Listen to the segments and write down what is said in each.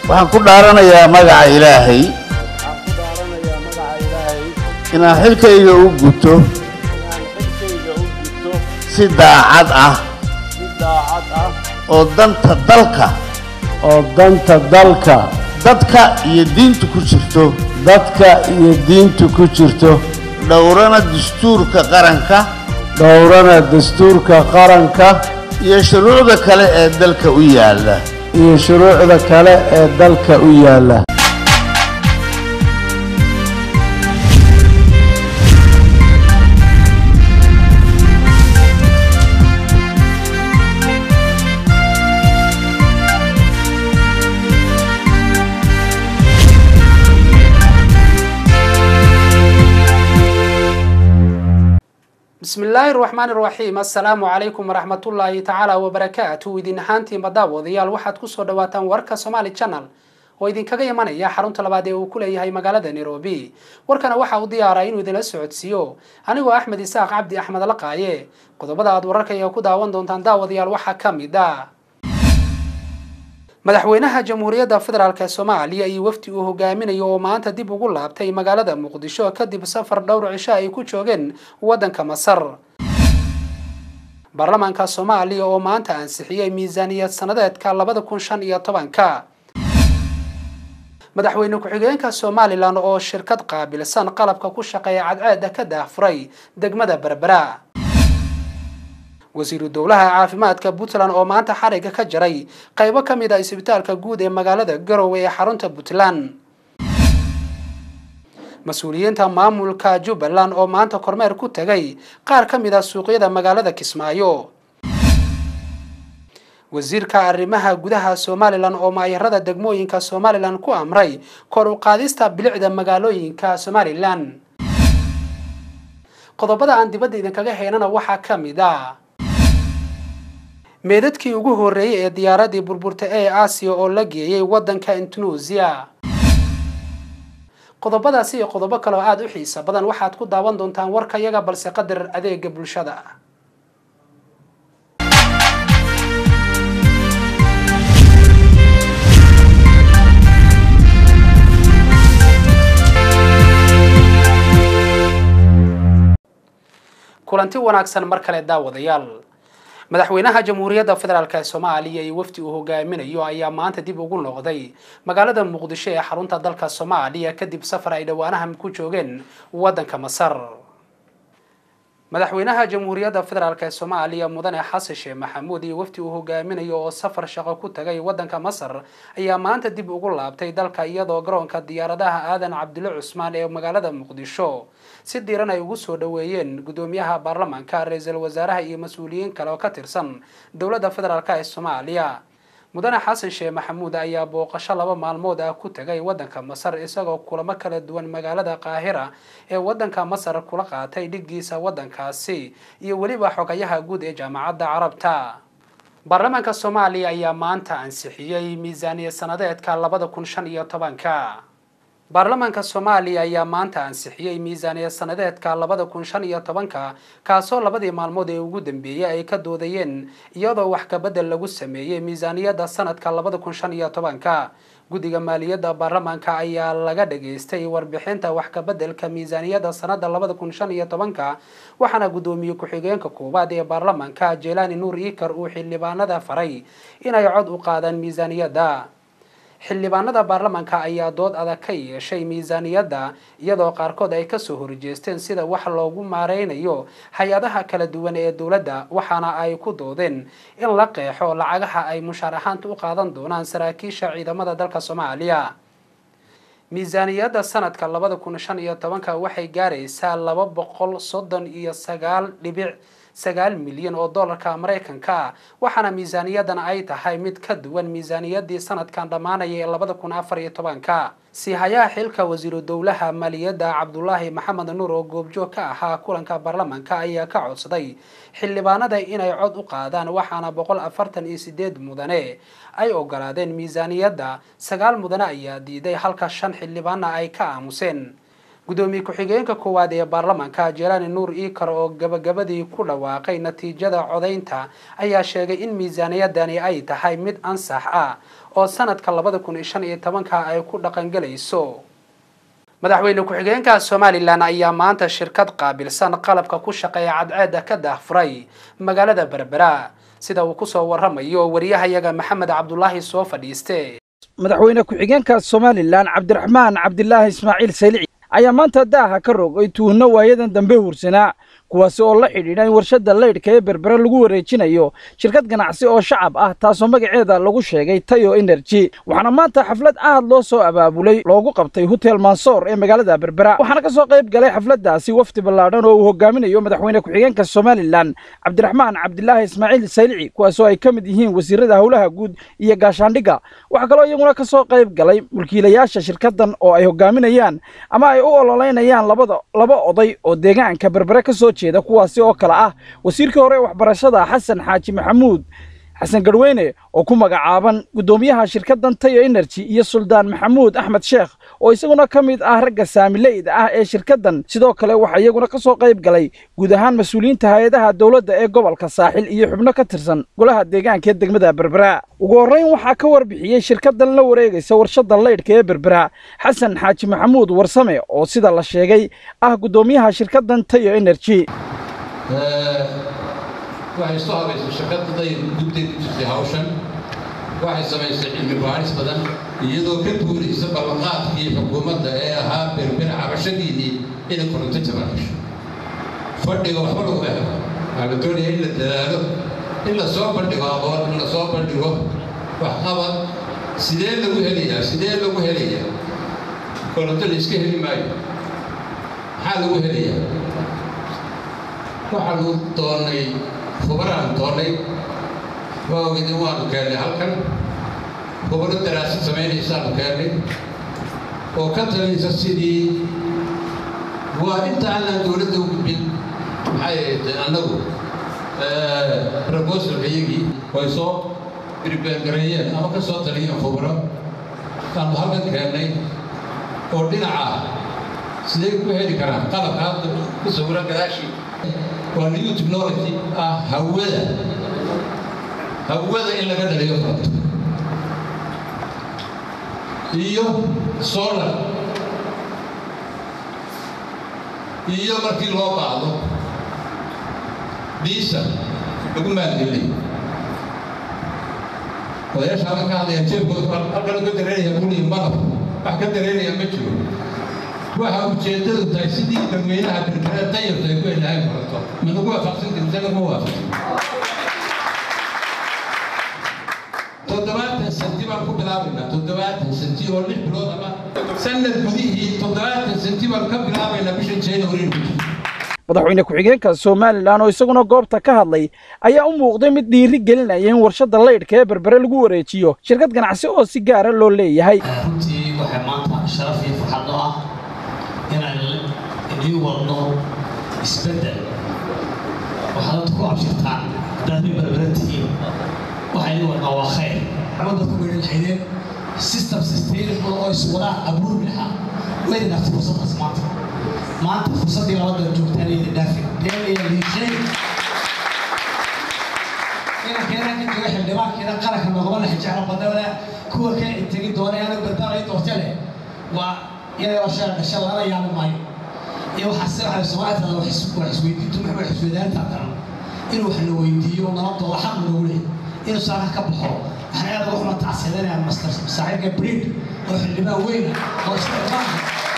waxaan ku dhaaranayaa magaca ilaahay waxaan ku dhaaranayaa magaca ilaahay inaan xilkayga u guto inaan xilkayga u gudto si daacad ah si daacad ah oo danta dalka oo danta dalka dadka iyo diinta ku jirto dadka iyo diinta ku jirto dhowrana dastuurka qaranka dhowrana dastuurka qaranka iyo shuruucda kale ee dalka u yaalla iyo shuruucda kale ee dalka u yaalla bismi illaahi raxmaan iraxiim assalaamu calaykum waraxmatullaahi tacaala wabarakaatu idin ahaantiinba daawadayaal waxaad kusoo dhawaataan warka somaali channel oo idinkaga imanaya xarunta labaad ee uu ku leeyahay magaalada nairobi warkana waxa uu diyaaraa inuu idinla socodsiiyo anigoo axmed isaaq cabdi axmed laqaaye qodobada aad wararkaya ku daawan doontaan daawadayaal waxaa ka mid ah madaxweynaha jamhuuriyadda federaalk ee soomaaliya iyo wafdi uu hogaaminayo oo maanta dib ugu laabtay magaalada muqdisho kadib safar dhowr cisho ay ku joogeen waddanka masar baarlamaanka soomaaliya oo maanta ansixiyey miisaaniyad sanadeedka labada kun shan iyo tobanka madaxweyne ku-xigeenka somalilan oo shirkad qaabilsan qalabka ku shaqeeya cadceeda ka daahfuray degmada berbera wasiiru dowlaha caafimaadka puntland oo maanta xariga ka jaray qaybo ka mid a isbitaalka guud ee magaalada garowe ee xarunta puntland mas-uuliyiinta maamulka jubbaland oo maanta kormeer ku tegay qaar ka mid a suuqyada magaalada kismaayo wasiirka arrimaha gudaha somalilan oo maayarada degmooyinka somalilan ku amray kor u qaadista bilicda magaalooyinka somalilan qodobada aan dibadda idinkaga heynana waxaa ka mid a meedadkii ugu horreeyey ee diyaaradii burburta ee aasiya oo la geeyey waddanka indonesia qodobadaasi iyo qodobo kale oo aada u xiisa badan waxaad ku daawan doontaan warkayaga balse qadar adeega bulshada kulanti wanaagsan mar kale daawadayaal madaxweynaha jamhuuriyadda federaalk ee soomaaliya iyo wafdi uu hogaaminayo ayaa maanta dib ugu noqday magaalada muqdisho ee xarunta dalka soomaaliya kadib safar ay dhowaanahan ku joogeen waddanka masar madaxweynaha jamhuuriyadda federaalk ee soomaaliya mudane xasan sheekh maxamuud iyo wafdi uu hogaaminayo oo safar shaqo ku tagay waddanka masar ayaa maanta dib ugu laabtay dalka iyadoo garoonka diyaaradaha aadan cabdulle cusmaan ee magaalada muqdisho si diiran ay ugu soo dhoweeyeen guddoomiyaha baarlamaanka ra-iisul wasaaraha iyo mas-uuliyiin kale oo ka tirsan dowladda federaalk ee soomaaliya mudane xasan sheekh maxamuud ayaa booqasho laba maalmood ah ku tagay waddanka masar isagoo kulamo kala duwan magaalada qaahira ee waddanka masar kula qaatay dhiggiisa waddankaasi iyo weliba xogayaha guud ee jaamacadda carabta baarlamaanka soomaaliya ayaa maanta ansixiyey miisaaniya sanadeedka labada kun shan iyo tobanka baarlamaanka soomaaliya ayaa maanta ansixiyey miisaaniya sanadeedka labada kun shan iyo tobanka kaasoo labadii maalmood ee ugu dambeeyey ay ka doodayeen iyadoo wax kabedel lagu sameeyey miisaaniyadda sanadka labada kun shan iyo tobanka guddiga maaliyadda baarlamaanka ayaa laga dhageystay warbixinta wax kabedelka miisaaniyadda sanada labada kun shan iyo tobanka waxaana guddoomiye ku-xigeenka koowaad ee baarlamaanka jelani nuur ikar uu xildhibaanada faray inay cod u qaadaan miisaaniyadda xildhibaanada baarlamaanka ayaa dood adag ka yeeshay miisaaniyadda iyadoo qaarkood ay kasoo horjeesteen sida wax loogu maareynayo hay-adaha kala duwan ee dowladda waxaana ay ku doodeen in la qeexo lacagaha ay mushaar ahaanta u qaadan doonaan saraakiisha ciidamada dalka soomaaliya miisaaniyadda sanadka labada kun shan iyo tobanka waxay gaaraysaa laba boqol soddon iyo sagaal dhibic sagaal milyan oo dollarka maraykanka ah waxaana miisaaniyadan ay tahay mid ka duwan miisaaniyaddii sanadkan dhammaanaya ee labada kun afar iyo tobanka siihayaha xilka wasiiru dowlaha maaliyadda cabdulaahi maxamed nuur oo goobjoog ka ahaa kulanka baarlamaanka ayaa ka codsaday xildhibaanada inay cod u qaadaan waxaana boqol afartan iyo sideed mudane ay ogolaadeen miisaaniyadda sagaal mudane ayaa diiday halka shan xildhibaana ay ka aamuseen gudoomiye ku-xigeenka koowaad ee baarlamaanka jelani nuur iikar oo gabagabadii ku dhawaaqay natiijada codaynta ayaa sheegay in miisaaniyadani ay tahay mid ansax ah oo sanadka labada kun iyo shan iyo tobanka ay ku dhaqangelayso madaxweyne ku-xigeenka somalilan ayaa maanta shirkad qaabilsan qalabka ku shaqeeya cadceeda ka daahfuray magaalada berbera sida uu kusoo waramayo wariyahayaga maxamed cabdulaahi soo fadhiiste madaxweyne ku-xigeenka somalilan cabdiraxmaan cabdilaahi ismaaciil saylici ayaa maanta daaha ka rogay tuhno waayadan dambe hursanaa kuwaasi oo la xidhiidha in warshadda laydhka ee berbere lagu wareejinayo shirkad ganacsi oo shacab ah taasoo magaceeda lagu sheegay tayo energy waxaana maanta xaflad aad loo soo abaabulay loogu qabtay hotel mansoor ee magaalada berbera waxaana ka soo qayb galay xafladdaasi wafdi ballaadhan oo uu hogaaminayo madaxweyne ku-xigeenka somalilan cabdiraxmaan cabdilaahi ismaaciil saylici kuwaasoo ay ka mid yihiin wasiirada howlaha guud iyo gaashaandhigga waxaa kaloo iyaguna ka soo qayb galay mulkiilayaasha shirkaddan oo ay hogaaminayaan ama ay u ololeynayaan labada laba oday oo deegaanka berbere ka soo jeeda kuwaasi oo kale ah wasiirkii hore ee waxbarashada xasan xaaji maxamuud xasan garweyne oo ku magacaaban guddoomiyaha shirkaddan tayo energy iyo suldaan maxamuud axmed sheekh oo isaguna ka mid ah ragga saamileyda ah ee shirkaddan sidoo kale waxaa iyaguna ka soo qayb galay guud ahaan mas-uuliyiinta hay-adaha dowladda ee gobolka saaxil iyo xubno ka tirsan golaha deegaanka ee degmada berbera ugu horrayn waxaa ka warbixiyey shirkaddan la wareegaysa warshadda laydhka ee berbera xasan xaaji maxamuud warsame oo sida la sheegay ah guddoomiyaha shirkaddan tayo energy waxay soo habaysay shirkaddaday gubtay ku jirtay hawshan waxay samaysay cilmi baaris badan iyadoo ka guuraysa ballanqaadkii xukuumadda ee ahaa berber cabashadiinii inay koronto jaban hesho fadhiga waxba lagu helo waxaa la doonaya in la dadaalo in la soo bandhigo aqoon in la soo bandhigo waxqabad sidee lagu helayaa sidee lagu helayaa koronto la iska heli maayo maxaa lagu helayaa waxaa lagu doonay khubaraan doonay waa ogidin waanu keennay halkan khubaro daraasad samaynaysaanu keennay oo ka talinaysa sidii waa inta aanaan dowladda u gudbin maxay ahayd annagu proposalka iyagii way soo birbeergareeyeen ama ka soo taliyeen khubaro aanu halkan keennay oo dhinaca sidee ku heli karaan qalabka hadda ku sawiran gadaashii waa new technology ah hawada hawada in laga dhaliyo koronto iyo solar iyo markii loo baahdo diesel lagu maalgelinayo odayaasha halkan ka hadlaya jeebkooda halkan ka dareeraya kuliya malab wax ka dareeraya ma jiro waxa ujeeddadu tahay sidii dadweynaha berbere dayarta ay ku helahay koronto ma lagu waafaqsanta mise lagu waafaqsan toddobaatan senti baan ku bilaabaynaa toddobaatan senti oo lix bilood ama sanad gudihii toddobaatan senti baan ka bilaabaynaa bishan january madaxweyne ku-xigeenka somalilan oo isaguna goobta ka hadlay ayaa u muuqday mid dhiiri gelinaya in warshadda laydhka ee berbere lagu wareejiyo shirkad ganacsi oo si gaara loo leeyahay runtii waxay maanta sharaf iyo farxad noo ah inaan idii wadno isbeddel waxaad dadku ku abshirtaan haddaad min berbere tihiin waxaa idin wadnaa waa khayr ama dadku way lahaydeen system sustainable oo iswadaa abuurmi lahaa wayna dhaftay fursaddaas maanta maanta fursaddii labada joogtaan ayda dhaafin deen iyo liishay inankeena ka jooga xildhibaankeena qaranka noqoma laha jeclo badana kuwa ka tegi doona anu badbaanay doorte leh waa inay washaa dhasha lala yaabi maayo iyo waxaa si waxay soomaalida wax isweydiintu maxay wax isweydaanta daran inuu wax la weydiiyo nabadooda xaq nagu leeyahay inuu saaka ka baxo waxaan aad uga xuma tacsidanaya master saaxiibka briid oo xildhibaan weyna oo isticmaala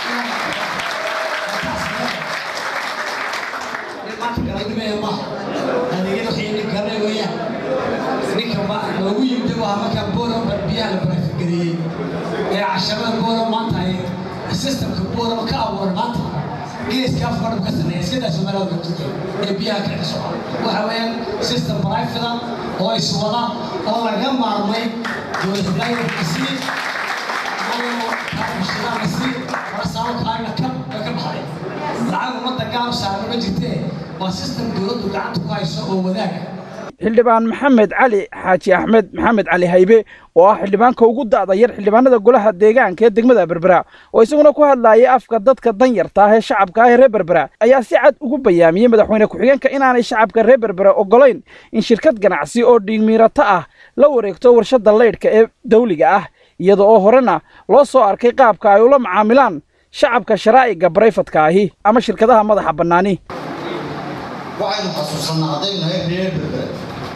maanta galadhimeeya maaha adeegyada waxay nin garanay weeyaan ninka ma loogu yimid waa markaa boora biyaha la baraafigareeyey ee casharada boora maanta ay systemka boora ka abuuray maanta geeska afkadhab ka sameeya iskadaa soomaalida gabtuka ee biyaha ka dhiso waxa weeyaan system barafida oo iswada oo laga maarmay dowladhilaayasii kaabushidaanasi warasaabo kalaagna ka ka baxday lacag ummadda gaab saaran ma jirtee waa system dowladdu gacanta ku hayso oo wadaaga xildhibaan maxamed cali xaaji axmed maxamed cali haybe oo ah xildhibaanka ugu da'da yar xildhibaanada golaha deegaanka ee degmada berbera oo isaguna ku hadlaayay afka dadka danyarta ah ee shacabka ah ee reer berbera ayaa si cad ugu bayaamiyey madaxweyne ku-xigeenka inaanay shacabka reer berbera ogolayn in shirkad ganacsi oo dhiigmiirato ah la wareegto warshadda leydhka ee dawliga ah iyada oo horena loo soo arkay qaabka ay ula macaamilaan shacabka sharaa'iga barayfadka ahi ama shirkadaha madaxa bannaani waxaynu xasuusanaa haddaynu nahay reer berbera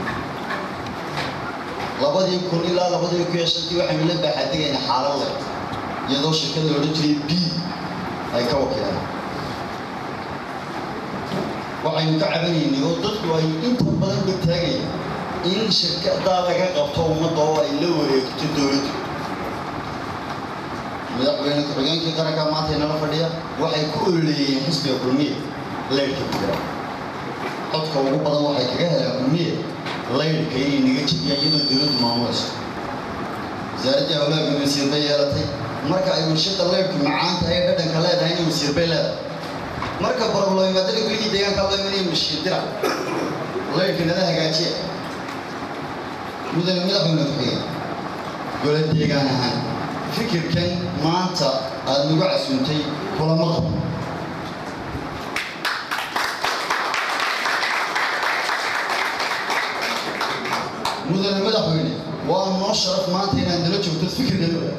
labadii kun ilaa labadii kun iyo shantii waxaynu la baaxadegaynaa xaalad leh iyadoo shirkad la odhan jiray b ay ka wakiilaan waxaynu ka cabanaynay oo dadku ay inta badan ba taagayaan in shirkadaa laga qabto ummadda oo ay la wareegto dowladdu madaxweyne ku-xigeenkii qaranka maanta inala fadhiya waxay ku ololeeyeen xisbiga kulmiya leyrhka berbera codka ugu badan waxay kaga helaan kulmiye laydhka inay naga jebiyaan iyadoo dowladdu maamulayso wasaaraddii hawlaha wasiir bay yeelatay marka ay warshada laydhku macaan tahay dhadhanka leedahay inay wasiir bay leedahay marka barobloimaadada guligii deegaanka loo imanaya mashiin dirac laydhka nada hagaajiya mudane madaxweyne ku-xigeen gole deegaan ahaan fikirkan maanta aada nagu casuuntay kulama qabo mudane madaxweyne waa noo sharaf maanta inaad nala joogto fikirkanoda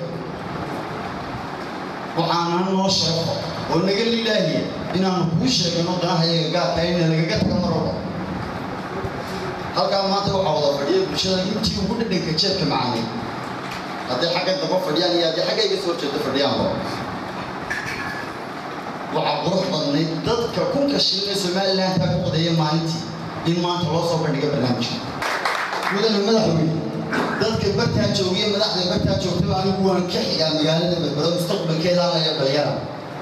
waxaana noo sharafo oo naga lilaahiya inaanu kuu sheegano danahayaga gaarka ina lagaga taga mar walba halkaa maanta waxaa wada fadhiya bulshada intii ugu dhadhanka jeedka macaanay hadday xagga daba fadhiyaan iyo haddii xagga iga soo jeeda fadhiyaanba waxaa qurux badnayd dadka kunka shilin ee somalilan taa ku qadeeya maalintii in maanta loo soo bandhiga barnaamijka mudane madaxweyne dadka bartaa joogiya madaxda bartaa joogtaba anigu waan ka xigaa magaalada berbero mustaqbalkeeda laya dhalinyara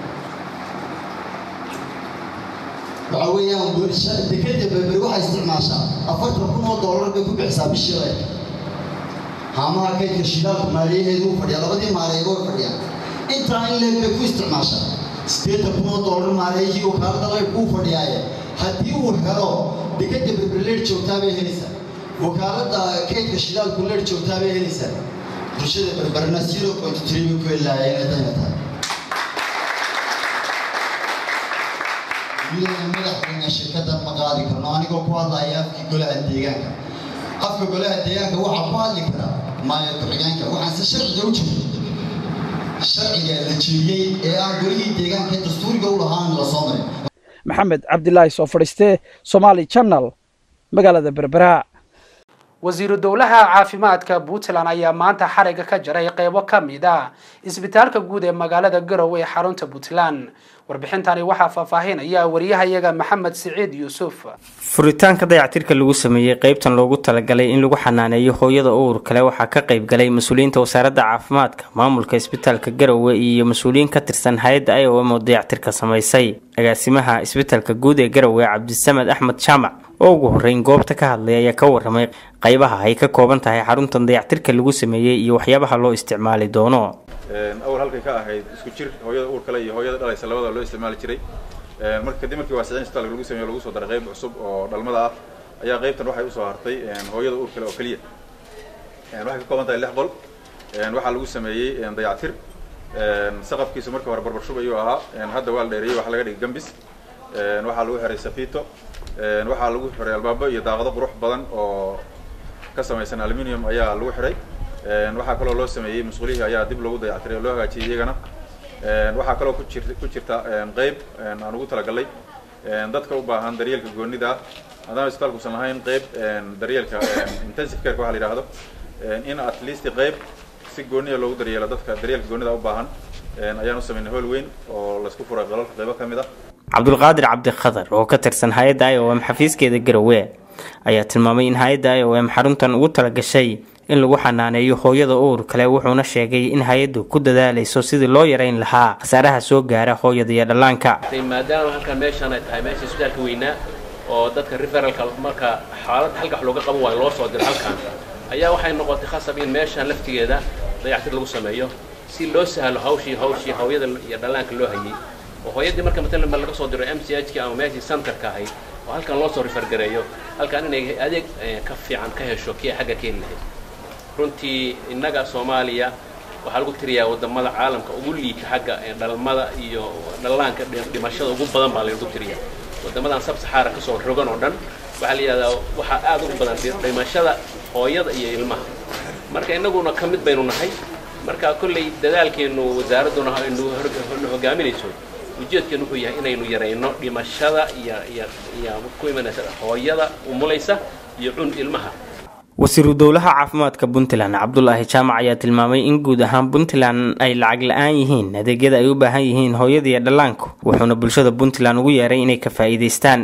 waxa weeyaan bulsha dekeda berberi waxay isticmaashaa afartan kun oo doolar bay ku bixisaa bishii lay haamaha kaydka shidaalka maaliyaheedu u fadhiya labadii maaliyeed way fadhiyaan intaa in leeg bay ku isticmaashaa sideetan kun oo doolar maaliyihii wakaalada laydhku u fadhiyaaye haddii uu helo dekeda berberi leydh joogtaa bay helaysaa wakaalada kaydka shidaalku leer joogtaa bay helaysaa bulshada berberna zero point three bay ku helaayeen dayna tahay mudane madaxweyne shirkadan ma qaadi karno anigoo ku hadlaya afkii golaha deegaanka afka golaha deegaanka waxaa ku hadli karaa maaya ku-xigeenka waxaanse sharciga u jirto sharciga la jiriyey ee aan golihii deegaanka ee dastuuriga u lahaan la soo marin maxamed cabdilaahi soo fadhiiste somaali channel magaalada berbera wasiiru dowlaha caafimaadka puntland ayaa maanta xariga ka jaray qeybo ka mid ah isbitaalka guud ee magaalada garowe ee xarunta puntland warbixintani waxaa faahfaahinaya wariyahayaga maxamed siciid yuusuf furitaanka dayactirka lagu sameeyey qeybtan loogu talagalay in lagu xanaaneeyo hooyada uur kale waxaa ka qayb galay mas-uuliyiinta wasaaradda caafimaadka maamulka isbitaalka garowe iyo mas-uuliyiin ka tirsan hay-adda i o m oo dayactirka samaysay agaasimaha isbitaalka guud ee garowe cabdisamed axmed jaamac oo ugu horreyn goobta ka hadlay ayaa ka waramay qaybaha ay ka kooban tahay xaruntan dayactirka lagu sameeyey iyo waxyaabaha loo isticmaali doono awal halkay ka ahayd isku jir hooyada uur kale iyo hooyada dhalaysa labada loo isticmaali jiray marka kadib markii waasicin isbitaalka lagu sameeyo lagu soo daray qayb cusub oo dhalmada ah ayaa qaybtan waxay usoo hartay hooyada uur kale oo keliya waxay ka kooban tahay lix qol waxaa lagu sameeyey dayactir saqafkiisu marka hore barbar shub ayuu ahaa hadda waa la dheereeyey waxaa laga dhigay gambis waxaa lagu xiray safito waxaa lagu xiray albaabo iyo daaqado qurux badan oo ka samaysan aluminium ayaa lagu xiray waxaa kaloo loo sameeyey musqulihii ayaa dib loogu dayactiray oo loo hagaajiyey iyagana waxaa kaloo ku jir ku jirta qeyb aan ugu talagalay dadka u baahan daryeelka goonida ah haddana isbitaalkuusan lahayn qeyb daryeelka intensive careka waxa la yidhaahdo in at least qeyb si gooniya loogu daryeelo dadka daryeelka goonida u baahan ayaan u samaynay hool weyn oo laisku furay qolalka qeybo ka mid ah cabdulqaadir cabdikhadar oo ka tirsan hay-adda i o m xafiiskeeda garowe ayaa tilmaamay in hay-adda i o m xaruntan ugu talagashay in lagu xanaaneeyo hooyada uur kale wuxuuna sheegay in hay-addu ku dadaalayso sidii loo yarayn lahaa khasaaraha soo gaara hooyada iyo dhallaanka maadaama halkan meeshaan ay tahay meesha isbitaalka weynaa oo dadka referalka marka xaalad halka wax looga qaban waayo loo soo diro halkan ayaa waxay noqotay khasab in meeshaan laftigeeda dayactir lagu sameeyo si loo sahlo hawshii hawshii hooyada iyo dhallaanka loo hayay oo hooyadii marka matalan laga soo diro m c h ka ama meeshii centerka ahayd oo halkan loo soo rifargareeyo halkan inay adeeg ka fiican ka hesho kii xagga keeni lahayd runtii innaga soomaaliya waxaa lagu tiriyaa wadamada caalamka ugu liita xagga dhalmada iyo dhallaanka dhimashada ugu badan baa lagu tiriyaa wadamadan sabsaxaara kasoo rogan oo dhan waxaa la yidhahdaa waxaa aad ugu badan dhimashada hooyada iyo ilmaha marka innaguna ka mid baynu nahay marka kolley dadaalkeenu wasaaradduna aynu hogaaminayso ujeedkeenu wuxuu yahay inaynu yarayno dhimashada iyo iyo iyo ku imanaysa hooyada umulaysa iyo cun ilmaha wasiiru dowlaha caafimaadka puntland cabdulaahi jaamac ayaa tilmaamay in guud ahaan puntland ay lacag la-aan yihiin adeegyada ay u baahan yihiin hooyada iyo dhallaanku wuxuuna bulshada puntland ugu yeeray inay ka faa'iidaystaan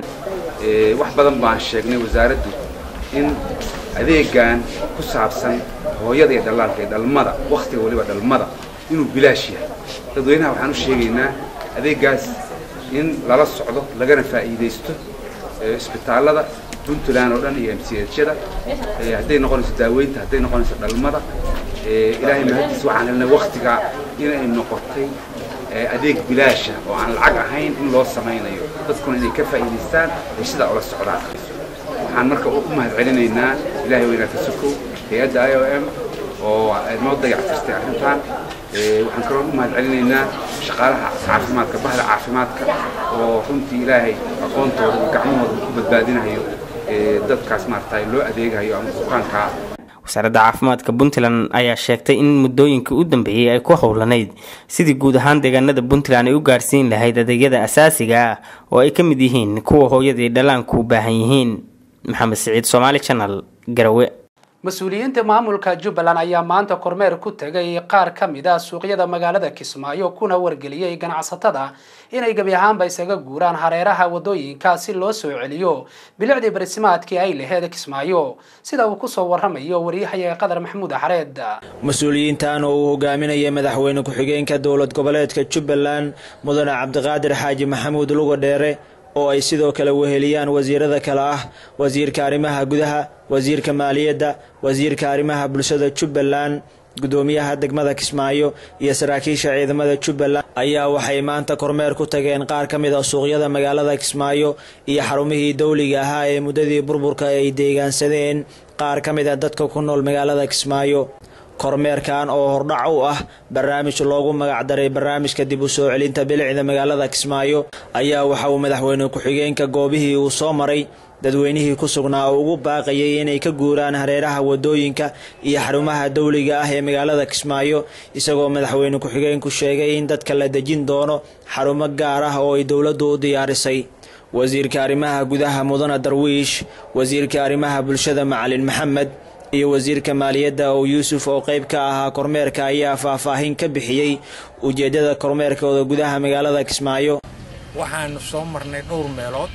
wax badan baan sheegnay wasaaraddu in adeegan ku saabsan hooyada iyo dhallaanka iyo dhalmada wakhtiga waliba dhalmada inuu bilaash yahay dadweynaha waxaan u sheegaynaa adeegaas in lala socdo lagana faa'iidaysto isbitaallada puntland oo dhan iyo m c hyada hadday noqonayso daaweynta hadday noqonayso dhalmada ilaahay mahadiis waxaan helnay wakhtigaa inay noqotay adeeg bilaasha oo aan lacag ahayn in loo samaynayo dadkuna inay ka faa'iidaystaan ay sidaa ula socdaan waxaan marka u mahad celinaynaa ilaahay weynaata sokow hay-adda i o m oo noo dayactirtay arrintan waxaan kaloo u mahad celinaynaa shaqaalaha caafimaadka bahda caafimaadka oo runtii ilaahay aqoontooda iyo gacmahooda ku badbaadinayo dadkaas maaragtay loo adeegayo ama bukaankaa wasaaradda caafimaadka puntland ayaa sheegtay in muddooyinkii u dambeeyey ay ku howlanayd sidii guud ahaan deegaanada puntland ay u gaarsiin lahayd adeegyada asaasiga ah oo ay ka mid yihiin kuwa hooyadii dhallaanku u baahan yihiin maxamed siciid somaali janal garawe mas-uuliyiinta maamulka jubbaland ayaa maanta kormeer ku tegay qaar ka mid a suuqyada magaalada kismaayo kuna wargeliyey ganacsatada inay gebi ahaanba isaga guuraan hareeraha wadooyinka si loo soo celiyo bilicdii barisimaadkii ay laheed kismaayo sida uu kusoo waramayo waryahayaga qadar maxamuud axareed mas-uuliyiintan oo uu hogaaminaya madaxweyne ku-xigeenka dowlad goboleedka jubbaland mudane cabdiqaadir xaaji maxamuud luga dheere oo ay sidoo kale weheliyaan wasiirada kale ah wasiirka arrimaha gudaha wasiirka maaliyadda wasiirka arrimaha bulshada jubbaland gudoomiyaha degmada kismaayo iyo saraakiisha ciidamada jubbaland ayaa waxay maanta kormeer ku tageen qaar ka mid a suuqyada magaalada kismaayo iyo xarumihii dowliga ahaa ee muddadii burburka ay deegaansadeen qaar ka mid a dadka ku nool magaalada kismaayo kormeerkan oo hordhac u ah barnaamij loogu magacdaray barnaamijka dib u soo celinta bilicda magaalada kismaayo ayaa waxa uu madaxweyne ku-xigeenka goobihii uu soo maray dadweynihii ku sugnaa oo ugu baaqayay inay ka guuraan hareeraha wadooyinka iyo xarumaha dowliga ah ee magaalada kismaayo isagoo madaxweyne ku-xigeenku sheegay in dadka la dejin doono xarumo gaar ah oo ay dowladdu u diyaarisay wasiirka arrimaha gudaha mudane darwiish wasiirka arrimaha bulshada macalin maxamed iyo wasiirka maaliyadda oo yuusuf oo qayb ka ahaa kormeerka ayaa faahfaahin ka bixiyey ujeeddada kormeerkooda gudaha magaalada kismaayo waxaanu soo marnay dhowr meelood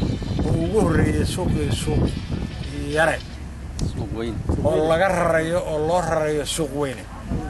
oo ugu horreeyey suuqii suuq yare oo laga rarayo oo loo rarayo suuq weyne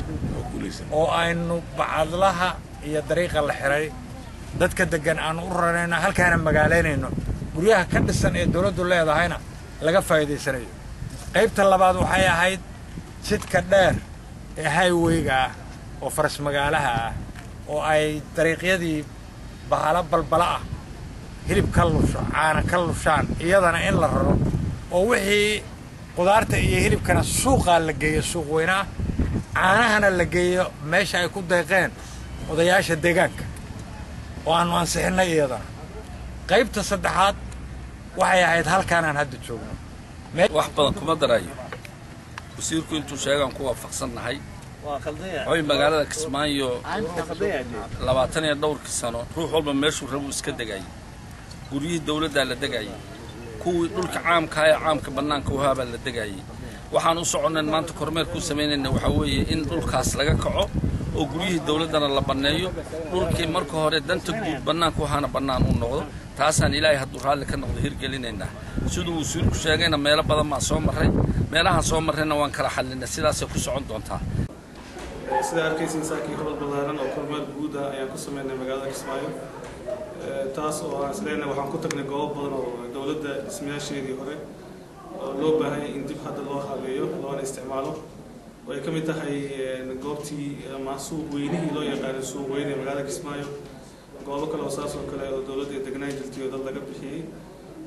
oo aynu bacadlaha iyo dariiqa la xiray dadka deggan aanu u rarayno halkaana magaalaynayno guryaha ka dhisan ee dowladdu leedahayna laga faa'iidaysanayo qaybta labaad waxay ahayd jidka dheer ee highweyga ah oo faras magaalaha ah oo ay dariiqyadii bahalo balbala ah hilib ka lusho caana ka lushaan iyadana in la raro oo wixii qudaarta iyo hilibkana suuqaa la geeyo suuq weynaah caanahana la geeyo meesha ay ku deeqeen odayaasha deegaanka oo aanu ansixinnay iyadana qaybta saddexaad waxay ahayd halkaanaan hadda joogno wax badan kuma darayo wasiirku intuu sheegaan ku waafaqsannahay hoy magaalada kismaayo labaatan iyo dhowrkii sano ruux walba meeshuu rabuu iska degayay guryihii dawladdaa la degayay kuwii dhulka caamkaa ee caamka bannaanka uhaabaa la degayay waxaan u soconnayn maanta kormeerkuu samaynayna waxaa weeye in dhulkaas laga kaco oo guryihii dawladdana la banneeyo dhulkii marka hore danta guud bannaanka uhaana bannaan uu noqdo taasaan ilaahay hadduu raalli ka noqdo hirgelinaynaa siduu wasiirku sheegayna meelo badan baan soo marray meelahaan soo marrayna waan kala xallinay sidaasay ku socon doontaa sida arkaysiin saakii hobol ballaaran oo kormeer guud ah ayaan ku sameynay magaalada kismaayo taas oo aan isleynay waxaan ku tagnay goobo badan oo dowladda dhismayaasheedii hore oo loo baahan yahay in dib hadda loo habeeyo loona isticmaalo oo ay ka mid tahay goobtii ama suuq weynihii loo yaqaanay suuq weyne ee magaalada kismaayo goobo kale oo saas oo kale oo dowladda ay degnaan jirtay oo dad laga bixiyey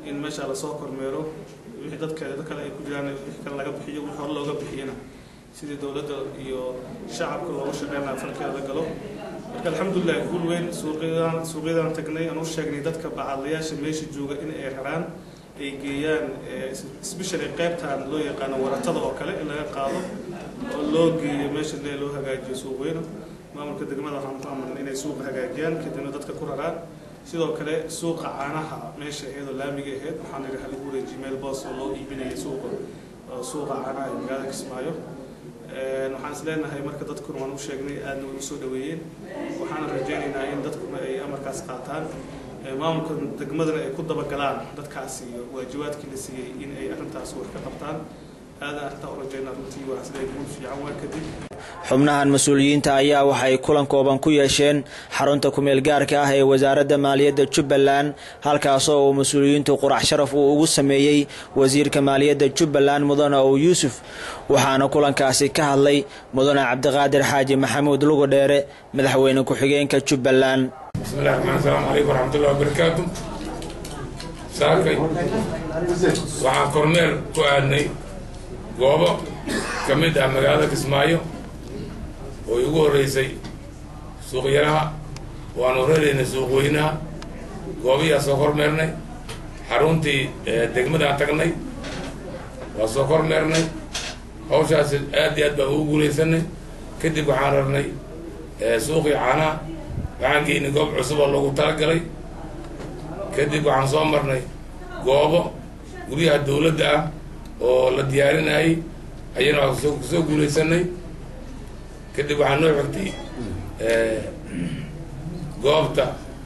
in meesha lasoo kormeero wixii dadka dad kale ay ku jiraan wixii kale laga bixiyo wixii hore looga bixiyana sidii dowladda iyo shacabka looga shaqeynaya falkeeda la galo marka alxamdulilah guul weyn suuqyadan suuqyadan tagnay aan u sheegnay dadka bacadlayaasha meesha jooga in ay raraan ay geeyaan especially qaybtan loo yaqaano waratada oo kale in laga qaado oo loo geeyo meesha le loo hagaajiyo suuq weyna maamulka degmada waxaan ku amarnay inay suuqa hagaajiyaan kadibna dadka ku raraan sidoo kale suuqa caanaha meesha iyadoo laamiga ahayd waxaan idhi hal guure gmail boss oo loo iibinaya suuqa suuqa caanaha ee magaalada kismaayo waxaan is leenahay marka dadkuna waan u sheegnay aadna way usoo dhaweeyeen waxaana rajaynaynaa in dadkuna ay amarkaas qaataan maamulka degmadana ay ku dabagalaan dadkaasi iyo waajibaadkii la siiyey in ay arrintaas wax ka qabtaan aadaan arrintaa u rajaynaa runtii waxaan is leeyahay guul fiican waa kadib xubnahan mas-uuliyiinta ayaa waxay kulan kooban ku yeesheen xarunta kumeel gaarka ah ee wasaaradda maaliyadda jubbaland halkaasoo uu mas-uuliyiintu qurax sharaf uu ugu sameeyey wasiirka maaliyadda jubbaland mudane ow yuusuf waxaana kulankaasi ka hadlay mudane cabdiqaadir xaaji maxamuud lugu dheere madaxweyne ku-xigeenka jubbaland bismillahi raxmaan asalaamu calaykum waraxmatullahi wabarakaatu saakay waxaan kormeer ku aadnay goobo ka mid ah magaalada kismaayo oo igu horreysay suuqyaraha waanu raraynay suuqweynaha goobiyaa soo kormeernay xaruntii degmadaan tagnay waa soo kormeernay hawshaasi aad iyo aad baan ugu guulaysanay kadib waxaan rarnay suuqii caanaha waxaan geynay goob cusub oo loogu talagalay kadib waxaan soo marnay goobo guryaha dawladda ah oo la diyaarinayay ayana waa kusoo kusoo guulaysanay kadib waxaa noo xigtay goobta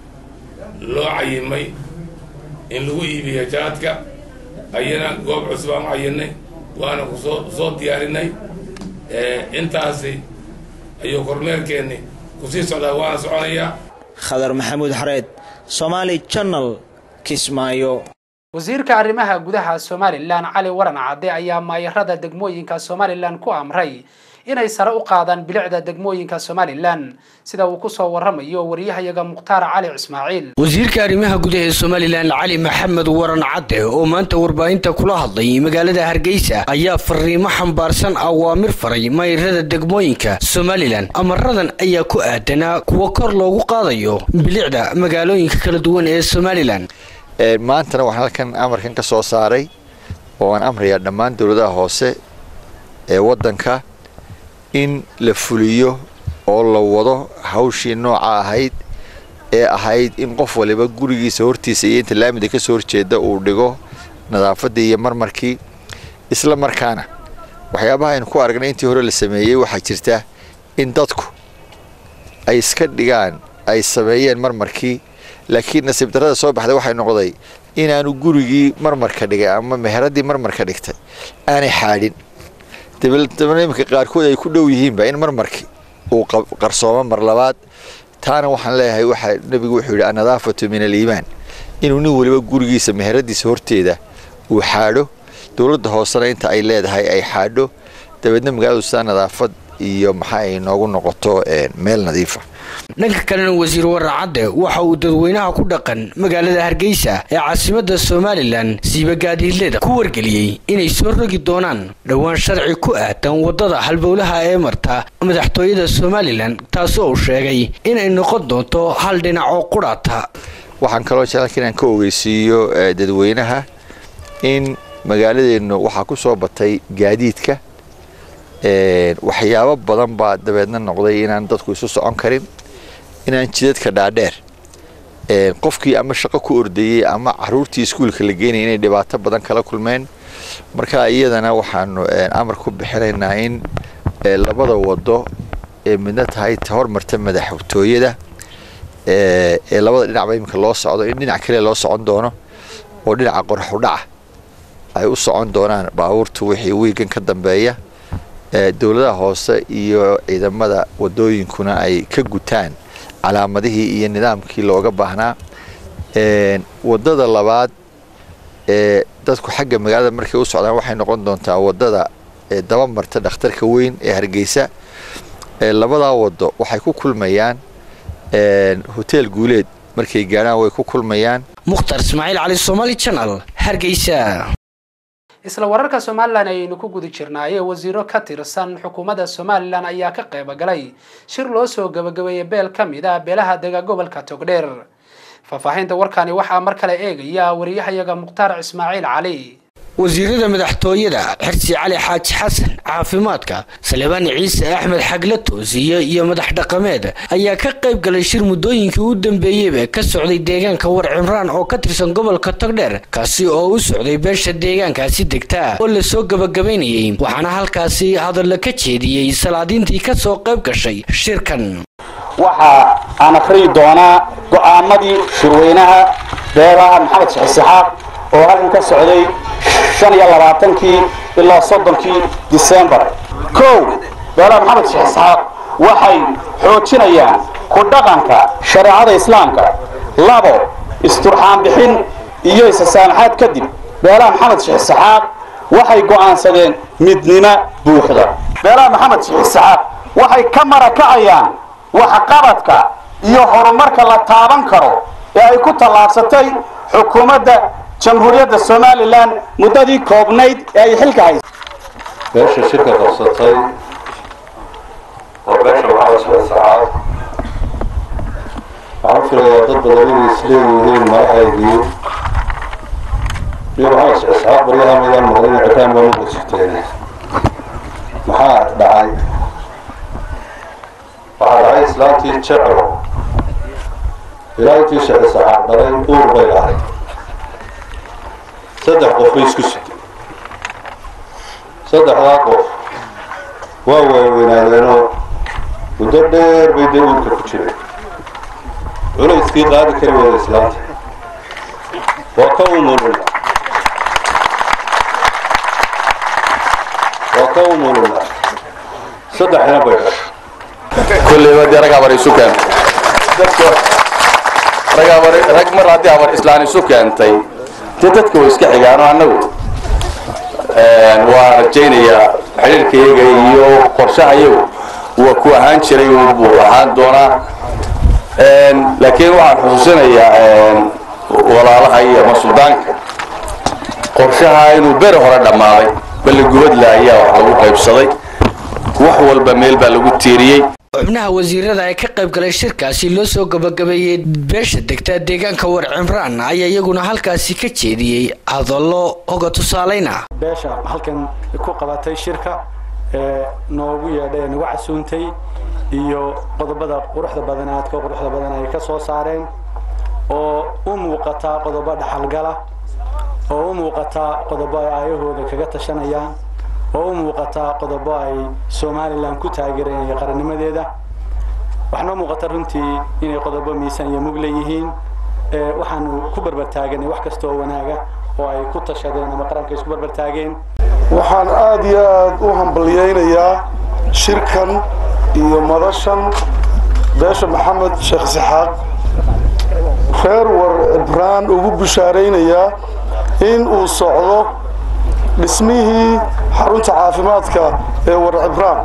loo cayimay in lagu iibiyo jaadka ayana goob cusub aan u cayinay waana kusoo soo diyaarinay intaasi ayuu kormeerkeenni kusii socdaa waana soconayaa khadar maxamuud xareed somaali channel kismaayo wasiirka arrimaha gudaha somalilan cali waran cadde ayaa maayarada degmooyinka somalilan ku amray inay sare u qaadaan bilicda degmooyinka somalilan sida uu kusoo waramayo wariyahayaga mukhtaar cali ismaaciil wasiirka arrimaha gudaha ee somalilan cali maxamed waran cadde oo maanta warbaahinta kula hadlay magaalada hargeysa ayaa fariimo xambaarsan awaamir faray maayarada degmooyinka somalilan amaradan ayaa ku aadanaa kuwa kor loogu qaadayo bilicda magaalooyinka kala duwan ee somalilan maantana waxaan halkan amarkan ka soo saaray oo aan amrayaa dhammaan dowladaha hoose ee waddanka in la fuliyo oo la wado hawshii nooca ahayd ee ahayd in qof waliba gurigiisa hortiisa iyo inta laamida ka soo horjeeda uu dhigo nadaafaddii iyo marmarkii isla markaana waxyaabaha aynu ku aragnay intii hore la sameeyey waxaa jirta in dadku ay iska dhigaan ay sameeyeen marmarkii laakiin nasiib darrada soo baxday waxay noqday inaanu gurigii marmarka dhigay ama meheradii marmarka dhigtay aanay xaadhin dabeetna iminka qaarkood ay ku dhow yihiinba in marmarkii uu qarsoomo mar labaad taana waxaan leeyahay waxaa nebigu wuxuu yidhi annadaafatu min aliimaan inuu nin weliba gurigiisa meheradiisa horteeda uu xaadho dowladda hoosena inta ay leedahay ay xaadho dabeedna magaaladu sidaa nadaafad iyo maxaa ay noogu noqoto meel nadiifa dhanka kalena wasiir waran cadde waxa uu dadweynaha ku dhaqan magaalada hargeysa ee caasimada somalilan siibagaadiidleda ku wargeliyey inay soo rogi doonaan dhowaan sharci ku aadan wadada halbowlaha ee marta madaxtooyada somalilan taasoo uu sheegay inay noqon doonto hal dhinac oo qudhaata waxaan kaloo jecalka inaan ka ogeysiiyo dadweynaha in magaaladeennu waxaa ku soo batay gaadiidka waxyaabo badan baa dabeedna noqday inaan dadku isu socon karin inaan jidadka dhaadheer qofkii ama shaqo ku ordayey ama caruurtii iskuulka la geynaya inay dhibaato badan kala kulmeen marka iyadana waxaanu amar ku bixinaynaa in labada wado ee midna tahay ta hormarta madaxtooyada ee labada dhinacba iminka loo socdo in dhinac kale loo socon doono oo dhinaca qorxudhaca ay u socon doonaan baabuurtu wixii wiigan ka dambeeya dowladaha hoose iyo ciidamada wadooyinkuna ay ka gutaan calaamadihii iyo nidaamkii looga baahnaa wadada labaad ee dadku xagga magaalada markay u socdaan waxay noqon doontaa wadada daba marta dhakhtarka weyn ee hargeysa labadaa wado waxay ku kulmayaan hoteel guuleed markay gaadhaan way ku kulmayaan mukhtar ismaaciil cali somaali channel hargeysa isla wararka somalilan ayaynu ku guda jirnaaye wasiiro ka tirsan xukuumadda somalilan ayaa ka qayb galay shir loo soo gabagabeeyey beel ka mid ah beelaha dega gobolka togdheer faahfaahinta warkani waxaa mar kale eegaya wariyahayaga mukhtaar ismaaciil cali wasiirada madaxtooyada xirsi cali xaaji xasan caafimaadka salebaan ciise axmed xagle toosiye iyo madax dhaqameed ayaa ka qayb galay shir muddooyinkii u dambeeyeyba ka socday deegaanka war cimraan oo ka tirsan gobolka togdheer kaasi oo u socday beesha deegaankaasi degta oo lasoo gabagabaynayey waxaana halkaasi hadalla ka jeediyey salaadiintii ka soo qayb gashay shirkan waxa aan akhriyi doonaa go'aamadii shirweynaha beelaha maxamed shixisixaaq oo halkan ka socday shan iyo labaatankii ilaa soddonkii disembar kow beelaha maxamed sheekh isxaaq waxay xoojinayaan ku dhaqanka shareecada islaamka labo isturxaan bixin iyo isasaamaxaad kadib beelaha maxamed sheekh isxaaq waxay go'aansadeen midnimo buuxda beelaha maxamed sheekh isxaaq waxay ka marakacayaan waxqabadka iyo horumarka la taaban karo ee ay ku tallaabsatay xukuumadda jamhuuriyadda somalilan muddadii koobnayd ee ay xilka haysay beesha shirka qabsatay oo beesha maxamed shixisxaaq waxaan filayaa dad badan inay isleeyihiin magaceedii iyo maxamed shixisxaaq baryaha midaan maqlin cikaan baa muqa jirteen maxaa dhacay waxaa dhacay islaantii jeclo ilaa intii shixisxaaq dhalay uur bay lahayd saddex qof bay isku sugtay saddexdaa qof waa waaweynaadeenoo muddo dheer bay dee uurka ku jireen culayskii qaadi kari wada islaanta waa ka umuluna waa ka umuluna saddexina bay dhashay kulleyba dee rag abar isu keentay dadka rag abar rag mar haddii abar islaan isu keentay dee dadka way iska xigaano annagu waa rajaynayaa xidhiirkayaga iyo qorshahayagu waa ku ahaan jiray buu ahaan doonaa laakiin waxaan xusuusinayaa walaalaha iyo ama suldaanka qorshaha inuu beri hore dhammaaday balligubadla ayaa wax lagu qaybsaday wax walba meel baa lagu tiiriyey xubnaha wasiirada ee ka qayb galay shirkaasi loo soo gabagabeeyey beesha degta deegaanka war cimraan ayaa iyaguna halkaasi ka jeediyey hadallo oga tusaalayna beesha halkan ku qabatay shirka ee noogu yeedhay ee nagu casuuntay iyo qodobada quruxda badan aadka quruxda badan ay ka soo saareen oo u muuqataa qodobo dhaxalgala oo u muuqataa qodobo ay aayahooda kaga tashanayaan oo u muuqataa qodobo ay somalilan ku taageereen qarannimadeeda waxaanoo muuqata runtii inay qodobo miisaan iyo mug leeyihiin waxaanu ku barbartaaganay wax kasta oo wanaaga oo ay ku tashadeen ama qaranka isku barbartaageen waxaan aada iyo aada u hambalyaynayaa shirkan iyo madashan beesha maxamed sheekh isixaaq reer war cibraan ugu bishaaraynayaa in uu socdo dhismihii xarunta caafimaadka ee war cibraan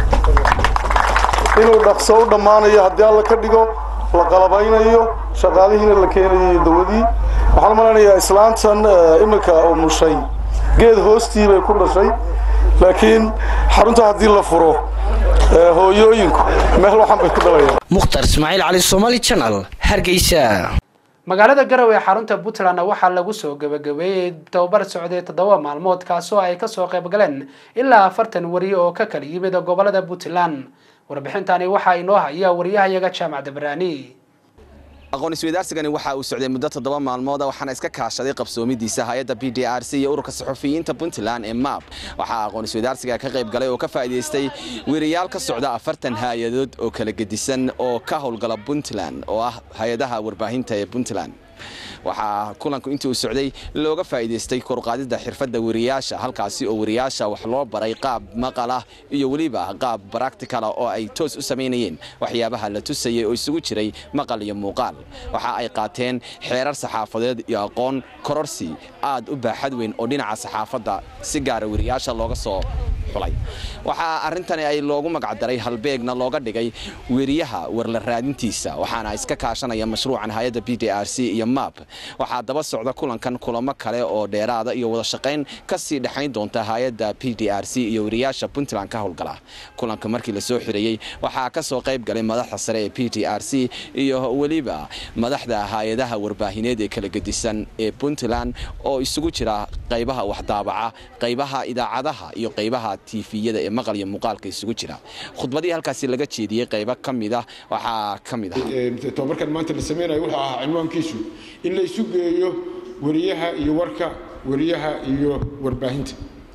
inuu dhaqso u dhammaanayo haddii alla ka dhigo la qalabaynayo shaqaalihiina la keenayo iyo dawadii waxaan maleynayaa islaantan iminka umushay geed hoostii bay ku dhashay laakiin xarunta haddii la furo hooyooyinku meel waxan bay ku dhalayaan mukhtar ismaaciil cali somaali channel hargeysa magaalada garowe ee xarunta puntlandna waxaa lagu soo gabagabeeyey tababar socday toddoba maalmood kaasoo ay kasoo qayb galeen ilaa afartan wariye oo ka kala yimid gobolada puntland warbixintani waxaa inoo haya wariyahayaga jaamac dabraani aqoon isweydaarsigani waxa uu socday muddo toddoba maalmooda waxaana iska kaashaday qabsoomidiisa hay-adda b d r c iyo ururka saxufiyiinta puntland ee map waxaa aqoon isweydaarsiga ka qayb galay oo ka faa'iidaystay weriyaal ka socda afartan hay-adood oo kala gedisan oo ka howlgala puntland oo ah hay-adaha warbaahinta ee puntland waxaa kulanku intii uu socday looga faa'iidaystay koruqaadidda xirfadda wariyaasha halkaasi oo wariyaasha wax loo baray qaab maqal ah iyo weliba qaab baracticala oo ay toos u samaynayeen waxyaabaha la tusayay oo isugu jiray maqal iyo muuqaal waxa ay qaateen xeerar saxaafadeed iyo aqoon kororsi aad u baaxad weyn oo dhinaca saxaafadda si gaara wariyaasha looga soo xulay waxaa arrintani ay loogu magacdaray halbeegna looga dhigay weriyaha warla raadintiisa waxaana iska kaashanaya mashruucan hay-adda b d r c iyo map waxaa daba socda kulankan kulamo kale oo dheeraada iyo wada shaqayn ka sii dhexayn doonta hay-adda b d r c iyo weriyaasha puntland ka howlgala kulanka markii lasoo xireeyey waxaa ka soo qayb galay madaxda sare ee b d r c iyo weliba madaxda hay-adaha warbaahineed ee kala gedisan ee puntland oo isugu jira qaybaha waxdaabaca qaybaha idaacadaha iyo qaybaha tifiyada ee maqal iyo muuqaalka isugu jira khudbadii halkaasi laga jeediyey qaybo ka mid ah waxaa ka mid ah tobabarkan maanta la sameynayo wuxuu ahaa cinwaankiisu in la isu geeyo weriyaha iyo warka weriyaha iyo warbaahinta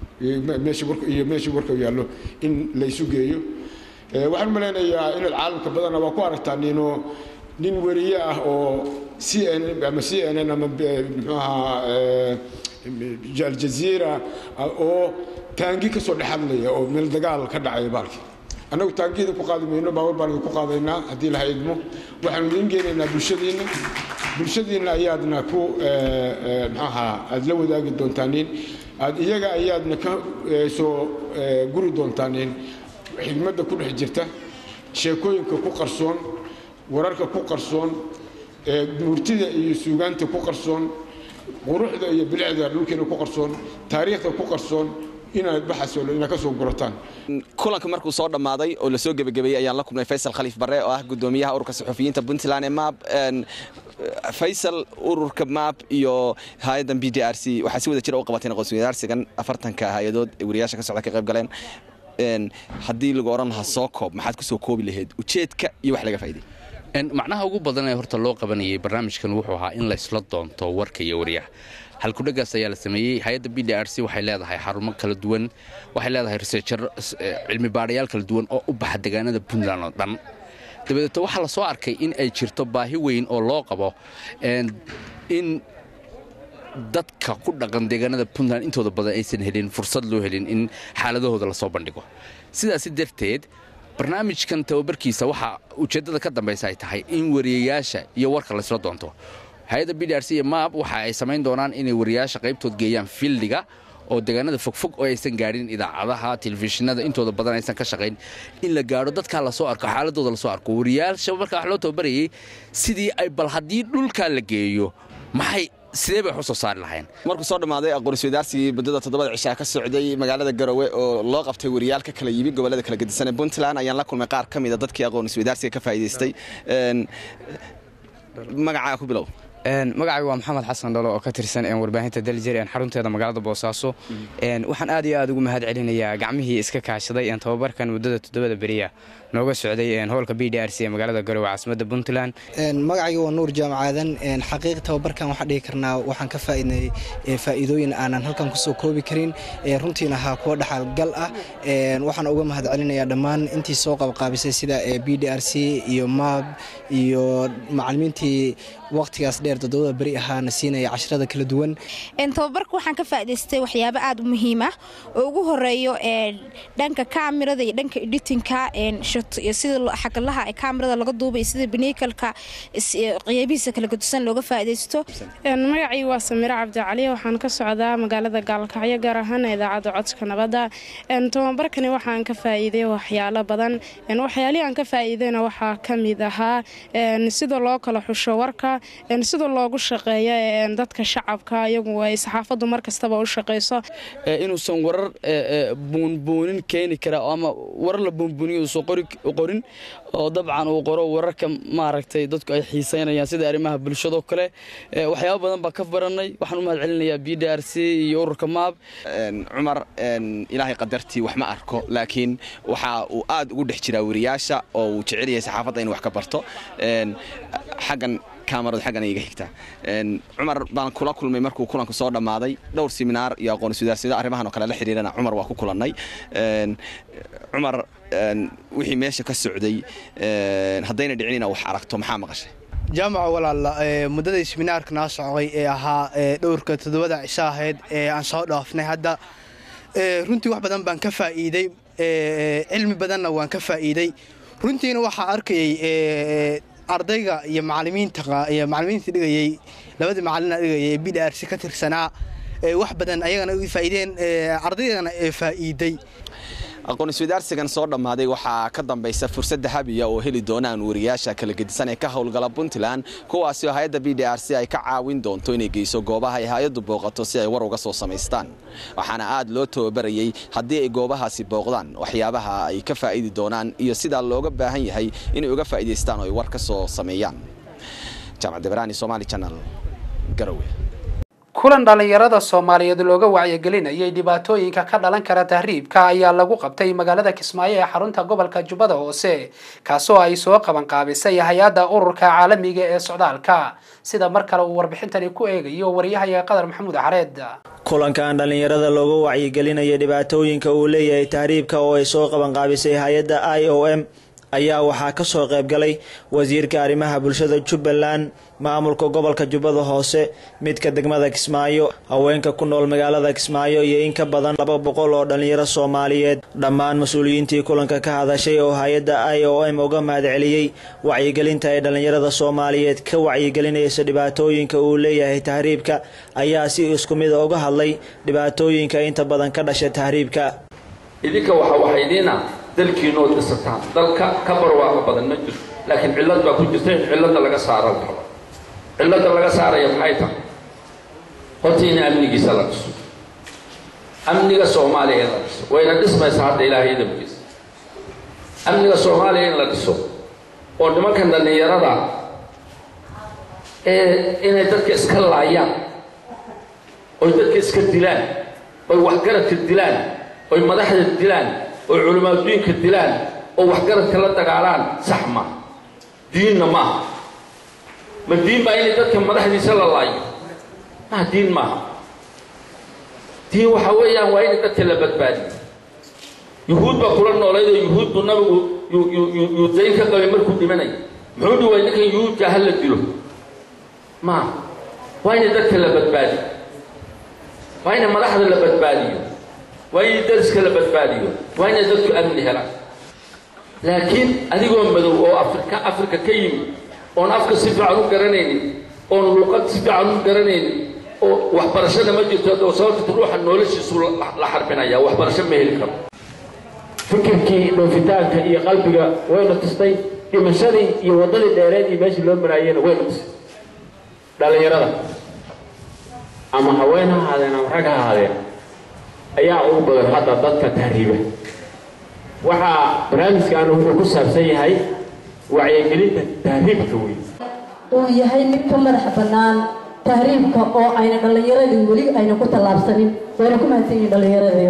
iyo meesha warka yaallo in la isu geeyo waxaan malaynayaa inaad caalamka badana waa ku aragtaa nino nin weriye ah oo c n ama c n n ama muxuu ahaa aljaziira oo taangi ka soo dhexadlaya oo meel dagaal ka dhacaya baalkii annagu taangiyada ku qaadi mayno baawar baan idinku qaadaynaa haddii laha idmo waxaanu idiin geenaynaa bulshadiinna bulshadiinna ayaadna ku maxaaha aada la wadaagi doontaanin aad iyaga ayaadna ka soo guri doontaanin xigmadda ku dhex jirta sheekooyinka ku qarsoon wararka ku qarsoon murtida iyo suugaanta ku qarsoon quruxda iyo bilicda dhulkeena ku qarsoon taariikhda ku qarsoon inaad baxaso inaad ka soo gurataan kulanka markuu soo dhammaaday oo lasoo gebagabeeyey ayaan la kulmay faysal khaliif barre oo ah gudoomiyaha ururka saxufiyiinta puntland ee map faysal ururka map iyo hay-addan b d r c waxaa si wada jira u qabateen aqoonsiwadaarsigan afartanka hay-adood ee wariyaasha ka socda ka qayb galeen haddii lagu odhan lahaa soo koob maxaad kusoo koobi lahayd ujeedka iyo wax laga faa'iday macnaha ugu badan ee horta loo qabanayay barnaamijkan wuxuu ahaa in laysla doonto warka iyo wariyaha halkudhagaas ayaa la sameeyey hay-adda b d r c waxay leedahay xarumo kala duwan waxay leedahay researcher cilmi baadhayaal kala duwan oo u baxa deegaanada puntland oo dhan dabadeeto waxaa la soo arkay in ay jirto baahi weyn oo loo qabo in dadka ku dhaqan deegaanada puntland intooda badan aysan helin fursad loo helin in xaaladahooda lasoo bandhigo sidaasi darteed barnaamijkan tababarkiisa waxaa ujeeddada ka dambaysa ay tahay in wariyayaasha iyo warka laysla doonto hay-adda b d r c iyo maab waxa ay samayn doonaan inay wariyayaasha qaybtood geeyaan fildiga oo deegaanada fogfog oo aysan gaadhin idaacadaha telefishinada intooda badan aysan ka shaqayn in la gaadho dadkaa lasoo arko xaaladooda lasoo arko wariyayaasha markaa wax loo tababarayay sidii ay bal haddii dhulkaa la geeyo maxay sidee bay wax u soo saari lahayn markuu soo dhammaaday aqoon-isweydaarsigii muddada toddobada cishaa ka socday magaalada garowe oo loo qabtay wariyaal ka kala yimi gobollada kala gedisan ee puntland ayaan la kulmay qaar ka mida dadkii aqoon-isweydaarsiga ka faa'iidaystay magacaa ku bilow magacaygu waa maxamed xasan dhalo oo ka tirsan warbaahinta daljir xarunteeda magaalada boosaaso waxaan aad iyo aad ugu mahad celinayaa gacmihii iska kaashaday tababarkan muddada toddobada beriya nooga socday hoolka b d r c ee magaalada garowe caasimada puntland magacayga waa nuur jaamacaadan xaqiiq tababarkan waxaan dhihi karnaa waxaan ka faa'iidnay faa'iidooyin aanan halkan kusoo koobi karin runtiina ahaa kuwa dhaxalgal ah waxaan uga mahad celinayaa dhammaan intii soo qabqaabisay sida b d r c iyo maab iyo macalimiintii waqtigaas dheer toddobada beri ahaana siinaya casharada kala duwan tababarka waxaan ka faa'idaystay waxyaabo aad u muhiim ah oo ugu horeeyo dhanka kaamirada iyo dhanka editinka sida xagalaha ee kaamirada laga duubay sida biniikalka qeybihiisa kala gadusan looga faa'iidaysto magacii waa samiro cabdicali waxaan ka socdaa magaalada gaalkacyo gaar ahaan idaacadda codka nabadda tababarkani waxaan ka faa'iiday waxyaalo badan waxyaalihii aan ka faa'iidayna waxaa ka mid ahaa sida loo kala xusho warka sida loogu shaqeeyo dadka shacabka iyagu ay saxaafaddu mar kastaba u shaqayso inuusan warar buunbuunin keeni kara ama warar la buunbuuniyo uusan qorin oo dabcan uu qoro wararka maaragtay dadku ay xiisaynayaan sida arrimaha bulshadoo kale waxyaaba badan baa ka baranay waxaan u mahad celinayaa b d r c iyo ururka maab cumar ilaahay qadartii wax ma arko laakiin waxa uu aad ugu dhex jiraa wariyaasha oo uu jecel yahay saxaafadda inuu wax ka barto xaggan kaamaradu xaggana iga xigta cumar baan kula kulmay markuu kulanku soo dhammaaday dhowr seminaar iyo aqoon iswadaarsido arrimahan oo kale la xiriirana cumar waa ku kulannay cumar wixii meesha ka socday haddayna dhicin inaad wax aragto maxaa maqashay jaamaca walaala muddadii seminaarka noo socday ee ahaa dhowrka toddobada cisho ahayd ee aan soo dhaafnay hadda runtii wax badan baan ka faa'iiday cilmi badanna waan ka faa'iiday runtiina waxaa arkayay ardayga iyo macalimiinta iyo macalimiinta dhigayay labadii macalina dhigayay ee b d r c ka tirsanaa wax badan ayagana u faa'iideen ardaydana ee faa'iiday aqoon iswadaarsigan soo dhammaaday waxaa ka dambaysa fursad dahabiya oo heli doonaan wariyaasha kala gedisan ee ka howlgala puntland kuwaasi oo hay-adda b d r c ay ka caawin doonto inay geyso goobaha ay hay-addu booqato si ay war uga soo samaystaan waxaana aad loo tababarayey haddii ay goobahaasi booqdaan waxyaabaha ay ka faa'idi doonaan iyo sidaa looga baahan yahay inay uga faa'iidaystaan oo ay war ka soo sameeyaan jaamac debraani somaali channel garowe kulan dhallinyarada soomaaliyeed looga wacyigelinayay dhibaatooyinka ka dhalan kara tahriibka ayaa lagu qabtay magaalada kismaayo ee xarunta gobolka jubbada hoose kaasoo ay soo qabanqaabisay hay-adda ururka caalamiga ee socdaalka sida mar kale uu warbixintani ku eegayo waryahayaga qadar maxamuud xareed kulankan dhallinyarada looga wacyigelinaya dhibaatooyinka uu leeyahay tahriibka oo ay soo qabanqaabisay hay-adda i o m ayaa waxaa ka soo qaybgalay wasiirka arrimaha bulshada jubbaland maamulka gobolka jubbada hoose midka degmada kismaayo haweenka ku nool magaalada kismaayo iyo in ka badan laba boqol oo dhallinyaro soomaaliyeed dhammaan mas-uuliyiintii kulanka ka hadashay oo hay-adda i o m uga mahadceliyey wacyigelinta ay dhallinyarada soomaaliyeed ka wacyigelinaysa dhibaatooyinka uu leeyahay tahriibka ayaa si isku mida uga hadlay dhibaatooyinka inta badan ka dhasha tahriibka idinka waxa waxaydiina dalkiinood dhisataan dalka ka barwaaqo badan ma jirto laakiin cillad baa ku jirta in cilladda laga saaro la rabo cilladda laga saaraya maxay tahay horta in amnigiisa la dhiso amniga soomaaliya in la dhiso wayna dhismaysaa hadda ilaahay idamkiisa amniga soomaaliya in la dhiso oo nimankan dhallinyarada ee inay dadka iska laayaan oy dadka iska dilaan oy waxgaradka dilaan oy madaxda dilaan oy culimaadudiinka dilaan oo waxgaradka la dagaalaan sax ma diinna maaha ma diin baa inay dadka madaxdiisa la laayo maa diin maaha diin waxa weeyaan waa inay dadka la badbaadiyo yuhuud baa kula noolayd oo yuhuud buu nabigu yuu dayn ka qabay markuu dhimanay muxuu dhiway ninkan yuhuudka ha la dilo maaha waa inay dadka la badbaadiyo waa inay madaxda la badbaadiyo waa inay dariska la badbaadiyo waa inay dadku amni helaan laakiin adigoo madow oo afrika afrika ka yimid oon afka si fiican u garanaynin oon luuqad si fiican u garanaynin oo waxbarashada ma jirto oo sababta ruuxa noloshiisu la xarbinaya waxbarasho ma heli karo fikirkii dhoofitaanka iyo qalbiga wayna tustay dhimashadii iyo waddadii dheereed iyo meeshii loo maraayena wayna tustay dhallinyarada ama haween ha ahaadeen ama rag ha ahaadeen ayaa ugu badan hadda dadka tahriiba waxaa barnaamijkan wuxuu ku saabsan yahay wacyigelinta tahriibka wey uu yahay mid ka madax bannaan tahriibka oo ayna dhallinyaradii weli ayna ku tallaabsanin wayna ku mahadsan yihiin dhallinyaradeeda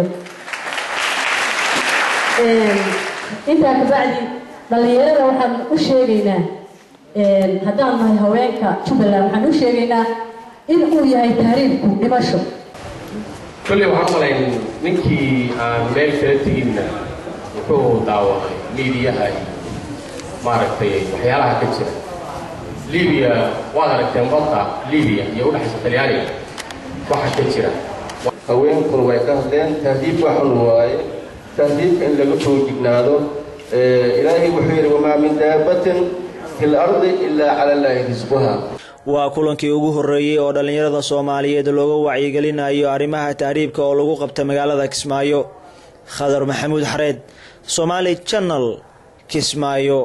intaa kabacdi dhallinyarada waxaan u sheegaynaa haddaan nahay haweenka jubbaland waxaan u sheegaynaa in uu yahay tahriibku dhimasho kolley waxaan malayn ninkii aan meel kala teginna wuxuu daawaday miidiyaha iyo maaragtay waxyaalaha ka jira libiya waad aragteen badda libiya iyo udhexaysa talyaaniga waxa ka jira haweenkuna way ka hadleen tahdiib waxun waaye tahdiibka in laga soo jignaado ilaahay wuxuu yidhi wamaa min daabatin fi lardi ilaa cala allaahi risquha waa kulankii ugu horreeyey oo dhallinyarada soomaaliyeed looga wacyigelinayo arrimaha tahriibka oo lagu qabta magaalada kismaayo khadar maxamuud xareed somaali channel kismaayo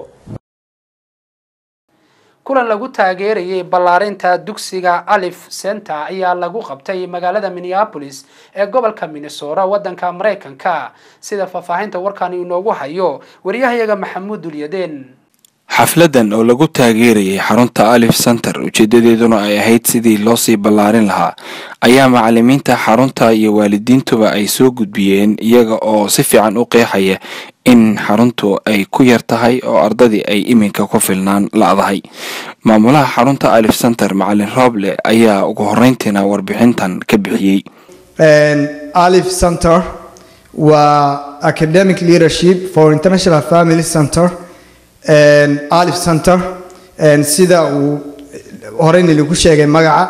kulan lagu taageerayay ballaarinta dugsiga alif center ayaa lagu qabtay magaalada minneapolis ee gobolka minnesota waddanka maraykanka sida faahfaahinta warkan inoogu hayo waryahayaga maxamuud dulyadeen xafladan oo lagu taageerayay xarunta alif center ujeedadeeduna ay ahayd sidii loo sii ballaarin lahaa ayaa macalimiinta xarunta iyo waalidiintuba ay soo gudbiyeen iyaga oo si fiican u qeexaya in xaruntu ay ku yar tahay oo ardadii ay iminka ku filnaan la-dahay maamulaha xarunta alif center macalin rooble ayaa ugu horeyntiina warbixintan ka bixiyey alif center waa academic leadership for international family center alif center sida uu horeyna lagu sheegay magaca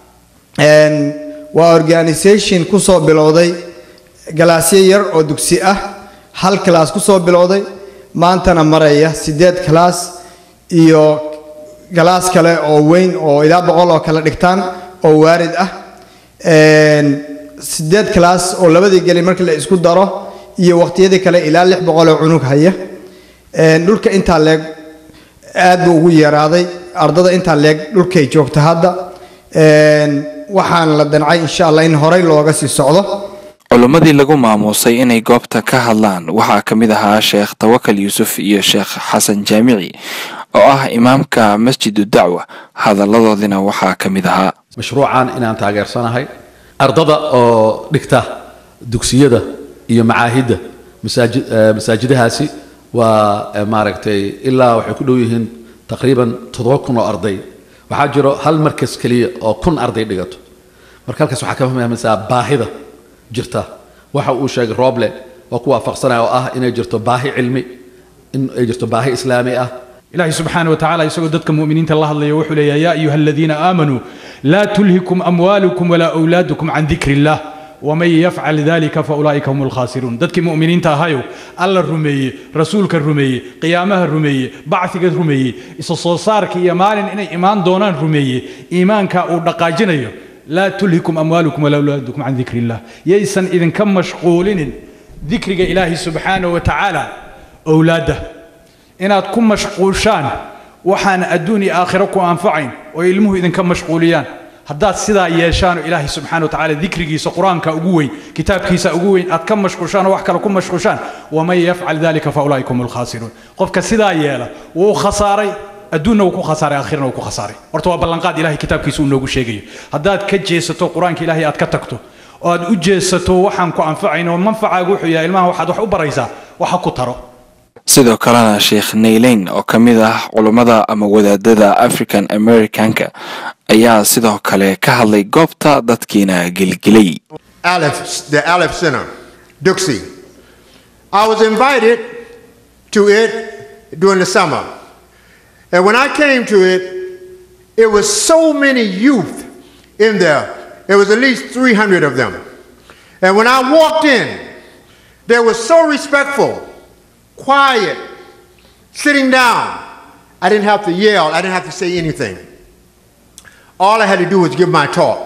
waa organisation ku soo bilowday galaasyo yar oo dugsi ah hal kalaas ku soo bilowday maantana maraya siddeed kalaas iyo galaas kale oo weyn oo ilaa boqol oo kale dhigtaan oo waarid ah siddeed kalaas oo labadii geli markii la isku daro iyo waqtiyadii kale ilaa lix boqol oo cunug haya dhulka intaa leeg aad buu ugu yaraaday ardada intaa leeg dhulkay joogta hadda waxaan la dancay insha allah in horey looga sii socdo culimmadii lagu maamuusay inay goobta ka hadlaan waxaa ka mid ahaa sheekh tawakal yuusuf iyo sheekh xasan jaamici oo ah imaamka masjidu dacwa hadalladoodina waxaa ka mid ahaa mashruucan inaan taageersanahay ardada oo dhigta dugsiyada iyo macaahidda masaajid masaajidahaasi waa maaragtay ilaa waxay ku dhow yihiin taqriiban toddoba kun oo arday waxaa jiro hal markas keliya oo kun arday dhigato marka halkaas waxaa ka fahmaysaa baahida jirta waxa uu sheegay rooble oo ku waafaqsanaya oo ah inay jirto baahi cilmi in ay jirto baahi islaami ah ilaahay subxaana wa tacaala isagoo dadka mu'miniinta la hadlaya wuxuu leeyahay yaa ayuha aladiina aamanuu laa tulhikum amwaalukum walaa awlaadukum can dikri illah waman yafcal dalika faulaa'ika hum alkhaasiruun dadkii mu'miniinta ahayow alla rumeeye rasuulka rumeeye qiyaamaha rumeeye bacfiga rumeeye isa soo saarka iyo maalin inay imaan doonaan rumeeye iimaanka uu dhaqaajinayo laa tulhikum amwaalukum walaa awlaadukum can dikri illah yaysan idinka mashquulinin dikriga ilaahi subxaana wa tacaala owlaadda inaad ku mashquushaan waxaan adduun iyo aakhiro ku anfacayn oo ilmuhu idinka mashquuliyaan haddaad sidaa yeeshaan oo ilaahay subxaana wa tacaala dikrigiisa qur-aanka ugu weyn kitaabkiisa ugu weyn aad ka mashquushaan oo wax kale ku mashquushaan waman yafcal dalika fa ulaa'ika hum alkhaasiruun qofka sidaa yeela wuu khasaaray adduunna wuu ku khasaaray aakhirana wuu ku khasaaray horta waa ballanqaad ilahay kitaabkiisa uu noogu sheegayo haddaad ka jeesato qur-aanka ilaahay aad ka tagto oo aad u jeesato waxaan ku anfacayn oo manfacaagu wuxuu yahay ilmaha waxaad wax u baraysaa waxa ku taro sidoo kalena sheekh nayleyn oo ka mid ah culummada ama wadaadada african americanka ayaa sidoo kale ka hadlay goobta dadkiina gelgelay Aleph, the Aleph Center, Duxie. I was invited to it during the summer. And when I came to it, it was so many youth in there. There was at least 300 of them. And when I walked in, they were so respectful, quiet, sitting down. I didn't have to yell, I didn't have to say anything. All I had to do was give my talk.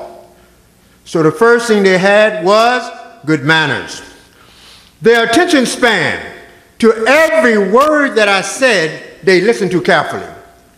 So the first thing they had was good manners. Their attention span to every word that I said, they listened to carefully.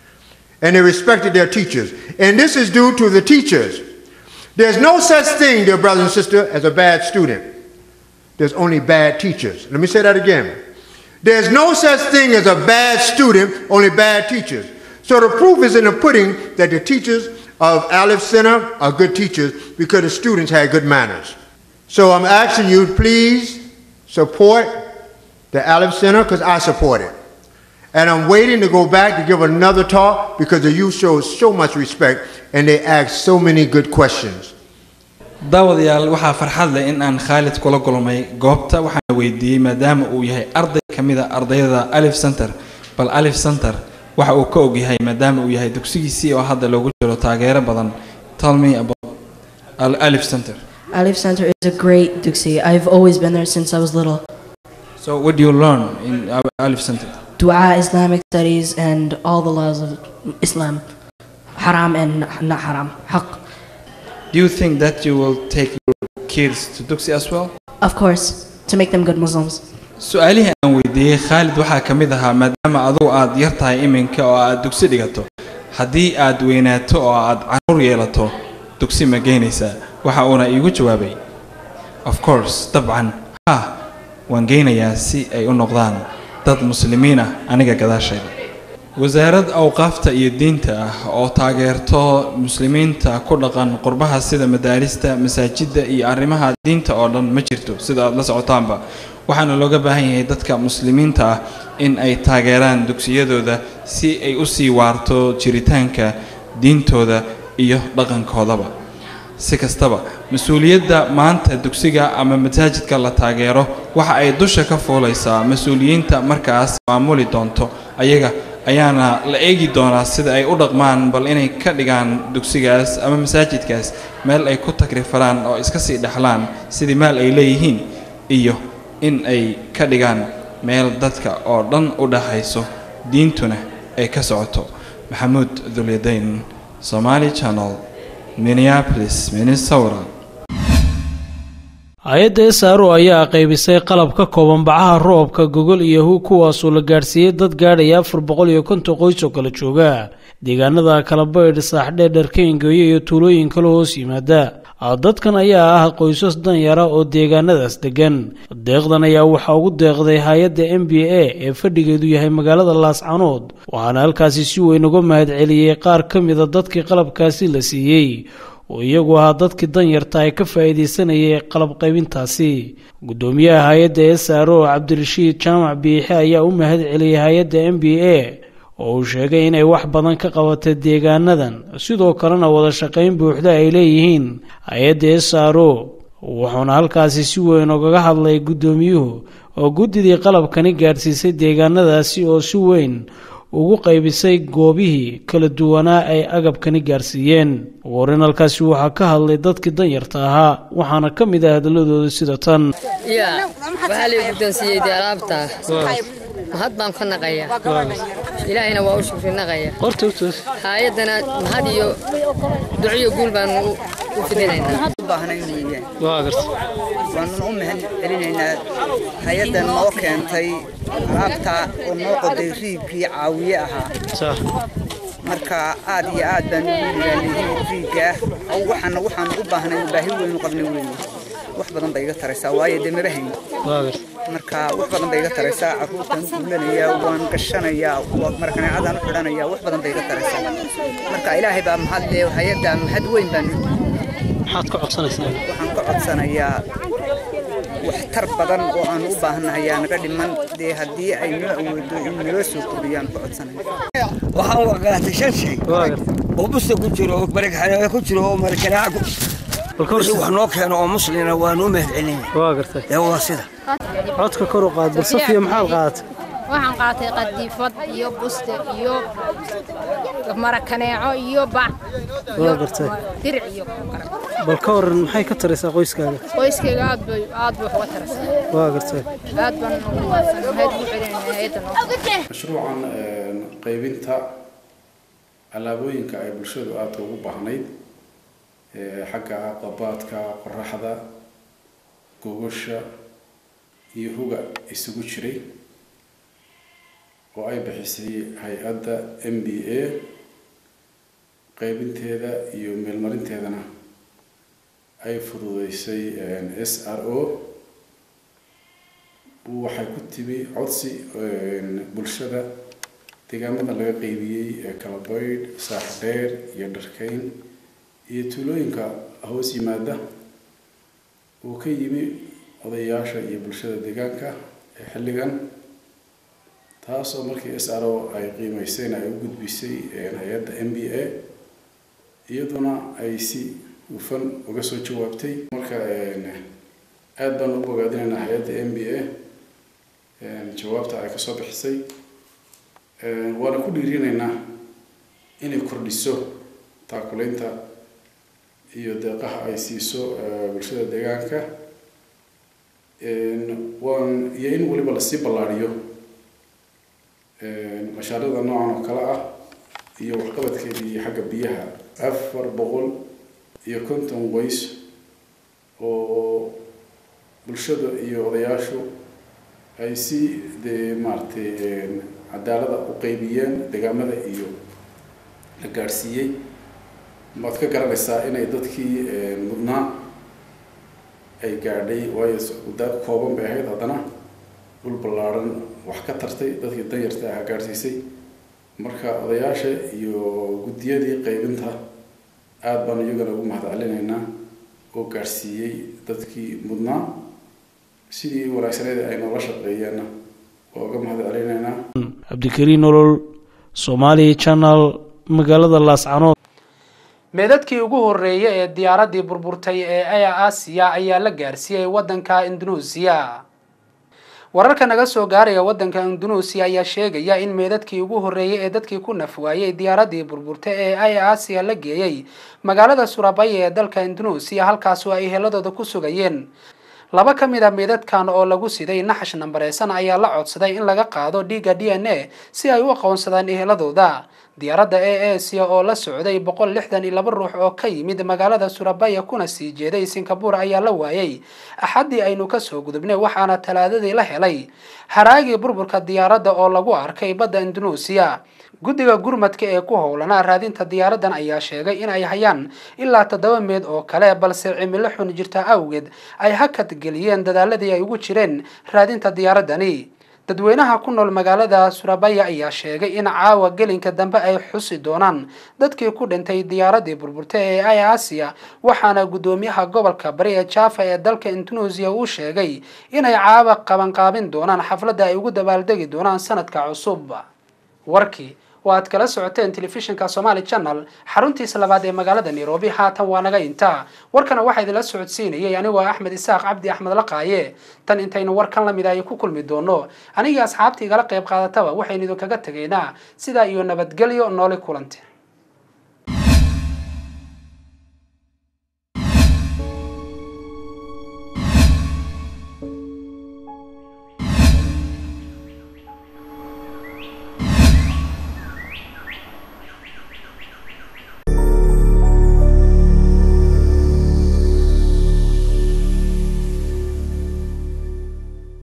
And they respected their teachers. And this is due to the teachers. There's no such thing, dear brother and sister, as a bad student. There's only bad teachers. Let me say that again. There's no such thing as a bad student, only bad teachers. So the proof is in the pudding that the teachers of Aleph Center are good teachers because the students had good manners. So I'm asking you, please support the Aleph Center because I support it. And I'm waiting to go back to give another talk because the youth shows so much respect and they ask so many good questions. daawadayaal waxaa farxad leh in aan khaalid kula kulmay goobta waxaana weydiiyey maadaama uu yahay arday ka mid a ardayda alif center bal alif center waxa uu ka ogyahay maadaama uu yahay dugsigiisii oo hadda loogu jiro taageero badan tell me about Al- alif center Alif Center is a great Duxie. I've always been there since I was little. so what do you learn in Al- alif center Dua, Islamic studies, and all the laws of Islam. Haram and not haram. Haq. do you think that you will take your kids to duxi as well Of course, to make them good Muslims. su-aalihii aan weydiiyey khaalid waxaa ka mid ahaa maadaama adugu aad yar tahay iminka oo aad dugsi dhigato haddii aad weynaato oo aad caruur yeelato dugsi ma geynaysaa waxa uuna iigu jawaabay of course dabcan ha waan geynayaa si ay u noqdaan dad muslimiin ah aniga gadaashayda wasaarad awqaafta iyo diinta ah oo taageerto muslimiinta ku dhaqan qurbaha sida madaarista masaajidda iyo arrimaha diinta oo dhan ma jirto sida aad la socotaanba waxaana looga baahan yahay dadka muslimiinta ah in ay taageeraan dugsiyadooda si ay u sii waarto jiritaanka diintooda iyo dhaqankoodaba si kastaba mas-uuliyadda maanta dugsiga ama masaajidka la taageero waxa ay dusha ka fuulaysaa mas-uuliyiinta markaas maamuli doonto ayaga ayaana la eegi doonaa sida ay u dhaqmaan bal inay ka dhigaan dugsigaas ama masaajidkaas meel ay ku takrifaraan oo iska sii dhexlaan sidii maal ay leeyihiin iyo in ay ka dhigaan meel dadka oo dhan u dhaxayso diintuna ay ka socoto maxamuud dulyadayn somaali channel minneapolis minnesota hay-adda sro ayaa qaybisay qalab ka kooban bacaha roobka gogol iyo hu kuwaasoo la gaadhsiiyey dad gaadhaya afar boqol iyo konton qoys oo kala jooga deegaanada kalabaydh saaxdheer dharkeengeeyo iyo tuulooyin kale hoos yimaada dadkan ayaa ah qoysas danyara oo deegaanadaas degan deeqdan ayaa waxaa ugu deeqday hay-adda m b a ee fadhigeedu yahay magaalada laascanood waxaana halkaasi si weyn uga mahadceliyey qaar ka mida dadkii qalabkaasi la siiyey oo iyagu ahaa dadkii danyarta ay ka faa'iidaysanayay qalab qaybintaasi guddoomiyaha hay-adda s r o cabdirashiid jaamac biixe ayaa u mahad celiyey hay-adda m b a oo uu sheegay inay wax badan ka qabatay deegaanadan sidoo kalena wada shaqayn buuxda ay leeyihiin hay-adda s r o wuxuuna halkaasi si weyn ugaga hadlay guddoomiyuhu oo guddidii qalabkani gaadhsiisay deegaanadaasi oo si weyn ugu qaybisay goobihii kala duwanaa ay agabkani gaarsiiyeen ugu horreyn halkaasi waxaa ka hadlay dadkii danyarta ahaa waxaana ka mid ah hadalladooda sida tan ya waxaa lay guddoonsiiyey dee alaabta mahad baan ka naqayaa ilaahayna waa u shukri naqaya hay-addana mahad iyo duciyo guul baan u fidinaynaa waanuna u mahad celinaynaa hay-addan noo keentay alaabta oo noo qoday riibkii caawiye ahaa marka aad iyo aad baan ugu ilaaliyihiin riibka waxaana waxaan u baahnay baahi weynu qabnay weeye wax badan bay iga taraysaa waayo dee maba hayn marka wax badan bay iga taraysaa carruurtaan u guulanayaa waan gashanayaa markaneecadaan u xidhanayaa wax badan bay iga taraysaa marka ilaahay baa mahad le hay-adda mahad weyn baan maxaad ka codsanaysaa waxaan ka codsanayaa waxtar badan oo aan u baahanahay yaa naga dhiman dee haddii ay noo awoodo in naloo soo kordhiyaan ka codsanaya waxaan waqaatay shan shay oo busta ku jiro oo barakxanaa ku jiro oo markanaaca ku wixii wax noo keeno oo muslina waan u mahad celinaya waa gartay ee waa sida codka kor u qaad balsafiya maxaad qaadatay waxaan qaatay qadiifad iyo buste iyo marakaneeco iyo bac waa gartay diric iyo bal ka waran maxay ka taraysaa qoyskaaga qoyskayga aad bay aad bay uga taraysaa waa gartay aad baan ugu mahadsan mahad ugu celinayna hay'adda noo mashruucan qaybinta alaabooyinka ay bulshadu aadka ugu baahnayd xagga qabaadka qoraxda gogosha iyo huga isugu jiray oo ay bixisay hay-adda m b a qaybinteeda iyo meelmarinteedana ay fududeysay s r o waxay ku timi codsi bulshada deegaamada laga qaybiyey ee kalabaydh saaxdheer iyo dharkeyn iyo tuulooyinka hoos yimaada uu ka yimi odayaasha iyo bulshada deegaanka ee xilligan taasoo markii s r o ay qiimeyseen ay u gudbisay hay-adda m b a iyaduna ay si hufan uga soo jawaabtay marka aada baan u bogaadinaynaa hay-adda m b a jawaabta ay kasoo bixisay waana ku dhiirinaynaa inay kordhiso taakuleynta iyo deeqaha ay siiso bulshada deegaanka waan iyo in weliba lasii ballaadhiyo mashaariicda noocan oo kale ah iyo waxqabadkeedii xagga biyaha afar boqol iyo konton qoys oo bulshada iyo odayaashu ay si dee maaragtay cadaalada u qeybiyeen deegaamada iyo la gaadhsiiyey maad ka garanaysaa inay dadkii mudnaa ay gaadhay waayo daad kooban bay ahayd haddana dhul ballaadhan wax ka tartay dadkii danyarta aha gaadhsiisay marka odayaasha iyo guddiyadii qaybinta aada baan iyagana ugu mahad celinaynaa oo gaadhsiiyey dadkii mudnaa sidii wanaagsaneed ay noola shaqeeyeenna waa uga mahad celinaynaa cabdikariin nolol somaali channel magaalada laascanood meedadkii ugu horreeyay ee diyaaraddii burburtay ee aya aasiya ayaa la gaarsiiyey waddanka indunuusiya wararka naga soo gaaraya waddanka indunuusiya ayaa sheegaya in meedadkii ugu horreeyey ee dadkii ku nafwaayey diyaaradii burburta ee ay aasiya la geeyey magaalada surabaya ee dalka indunuusiya halkaasoo ay heladooda ku sugayeen laba ka mid a meedadkan oo lagu siday naxash nambareysan ayaa la codsaday in laga qaado dhiigga d n a si ay u aqoonsadaan eheladooda diyaaradda e asia oo la socday boqol lixdan iyo laba ruux oo ka yimid magaalada surabaya kuna sii jeeday singabore ayaa la waayay axaddii aynu kasoo gudubnay waxaana talaadadii la helay haraagii burburka diyaaradda oo lagu arkay badda indunuusiya guddiga gurmadka ee ku howlanaa raadinta diyaaraddan ayaa sheegay in ay hayaan ilaa toddoba meed oo kale balse cimilo xun jirta awgeed ay hakad geliyeen dadaaladii ay ugu jireen raadinta diyaaraddani dadweynaha ku nool magaalada surabaya ayaa sheegay in caawa gelinka dambe ay xusi doonaan dadkii ku dhintay diyaaradii burburta ee ay aasiya waxaana guddoomiyaha gobolka bari ee jaafa ee dalka indunuusiya uu sheegay inay caawa qabanqaabin doonaan xafladda ay ugu dabaaldegi doonaan sanadka cusub warkii oo aad kala socoteen telefishinka somaali channel xaruntiisa labaad ee magaalada nairobi haatan waa naga intaa warkana waxaa idinla socodsiinayay anigoo axmed isaaq cabdi axmed laqaaye tan intaynu warkan lamid ay ku kulmi doono anigii asxaabtii igala qayb qaadataba waxaynu idinkaga tegaynaa sidaa iyo nabadgelyo nooli kulanti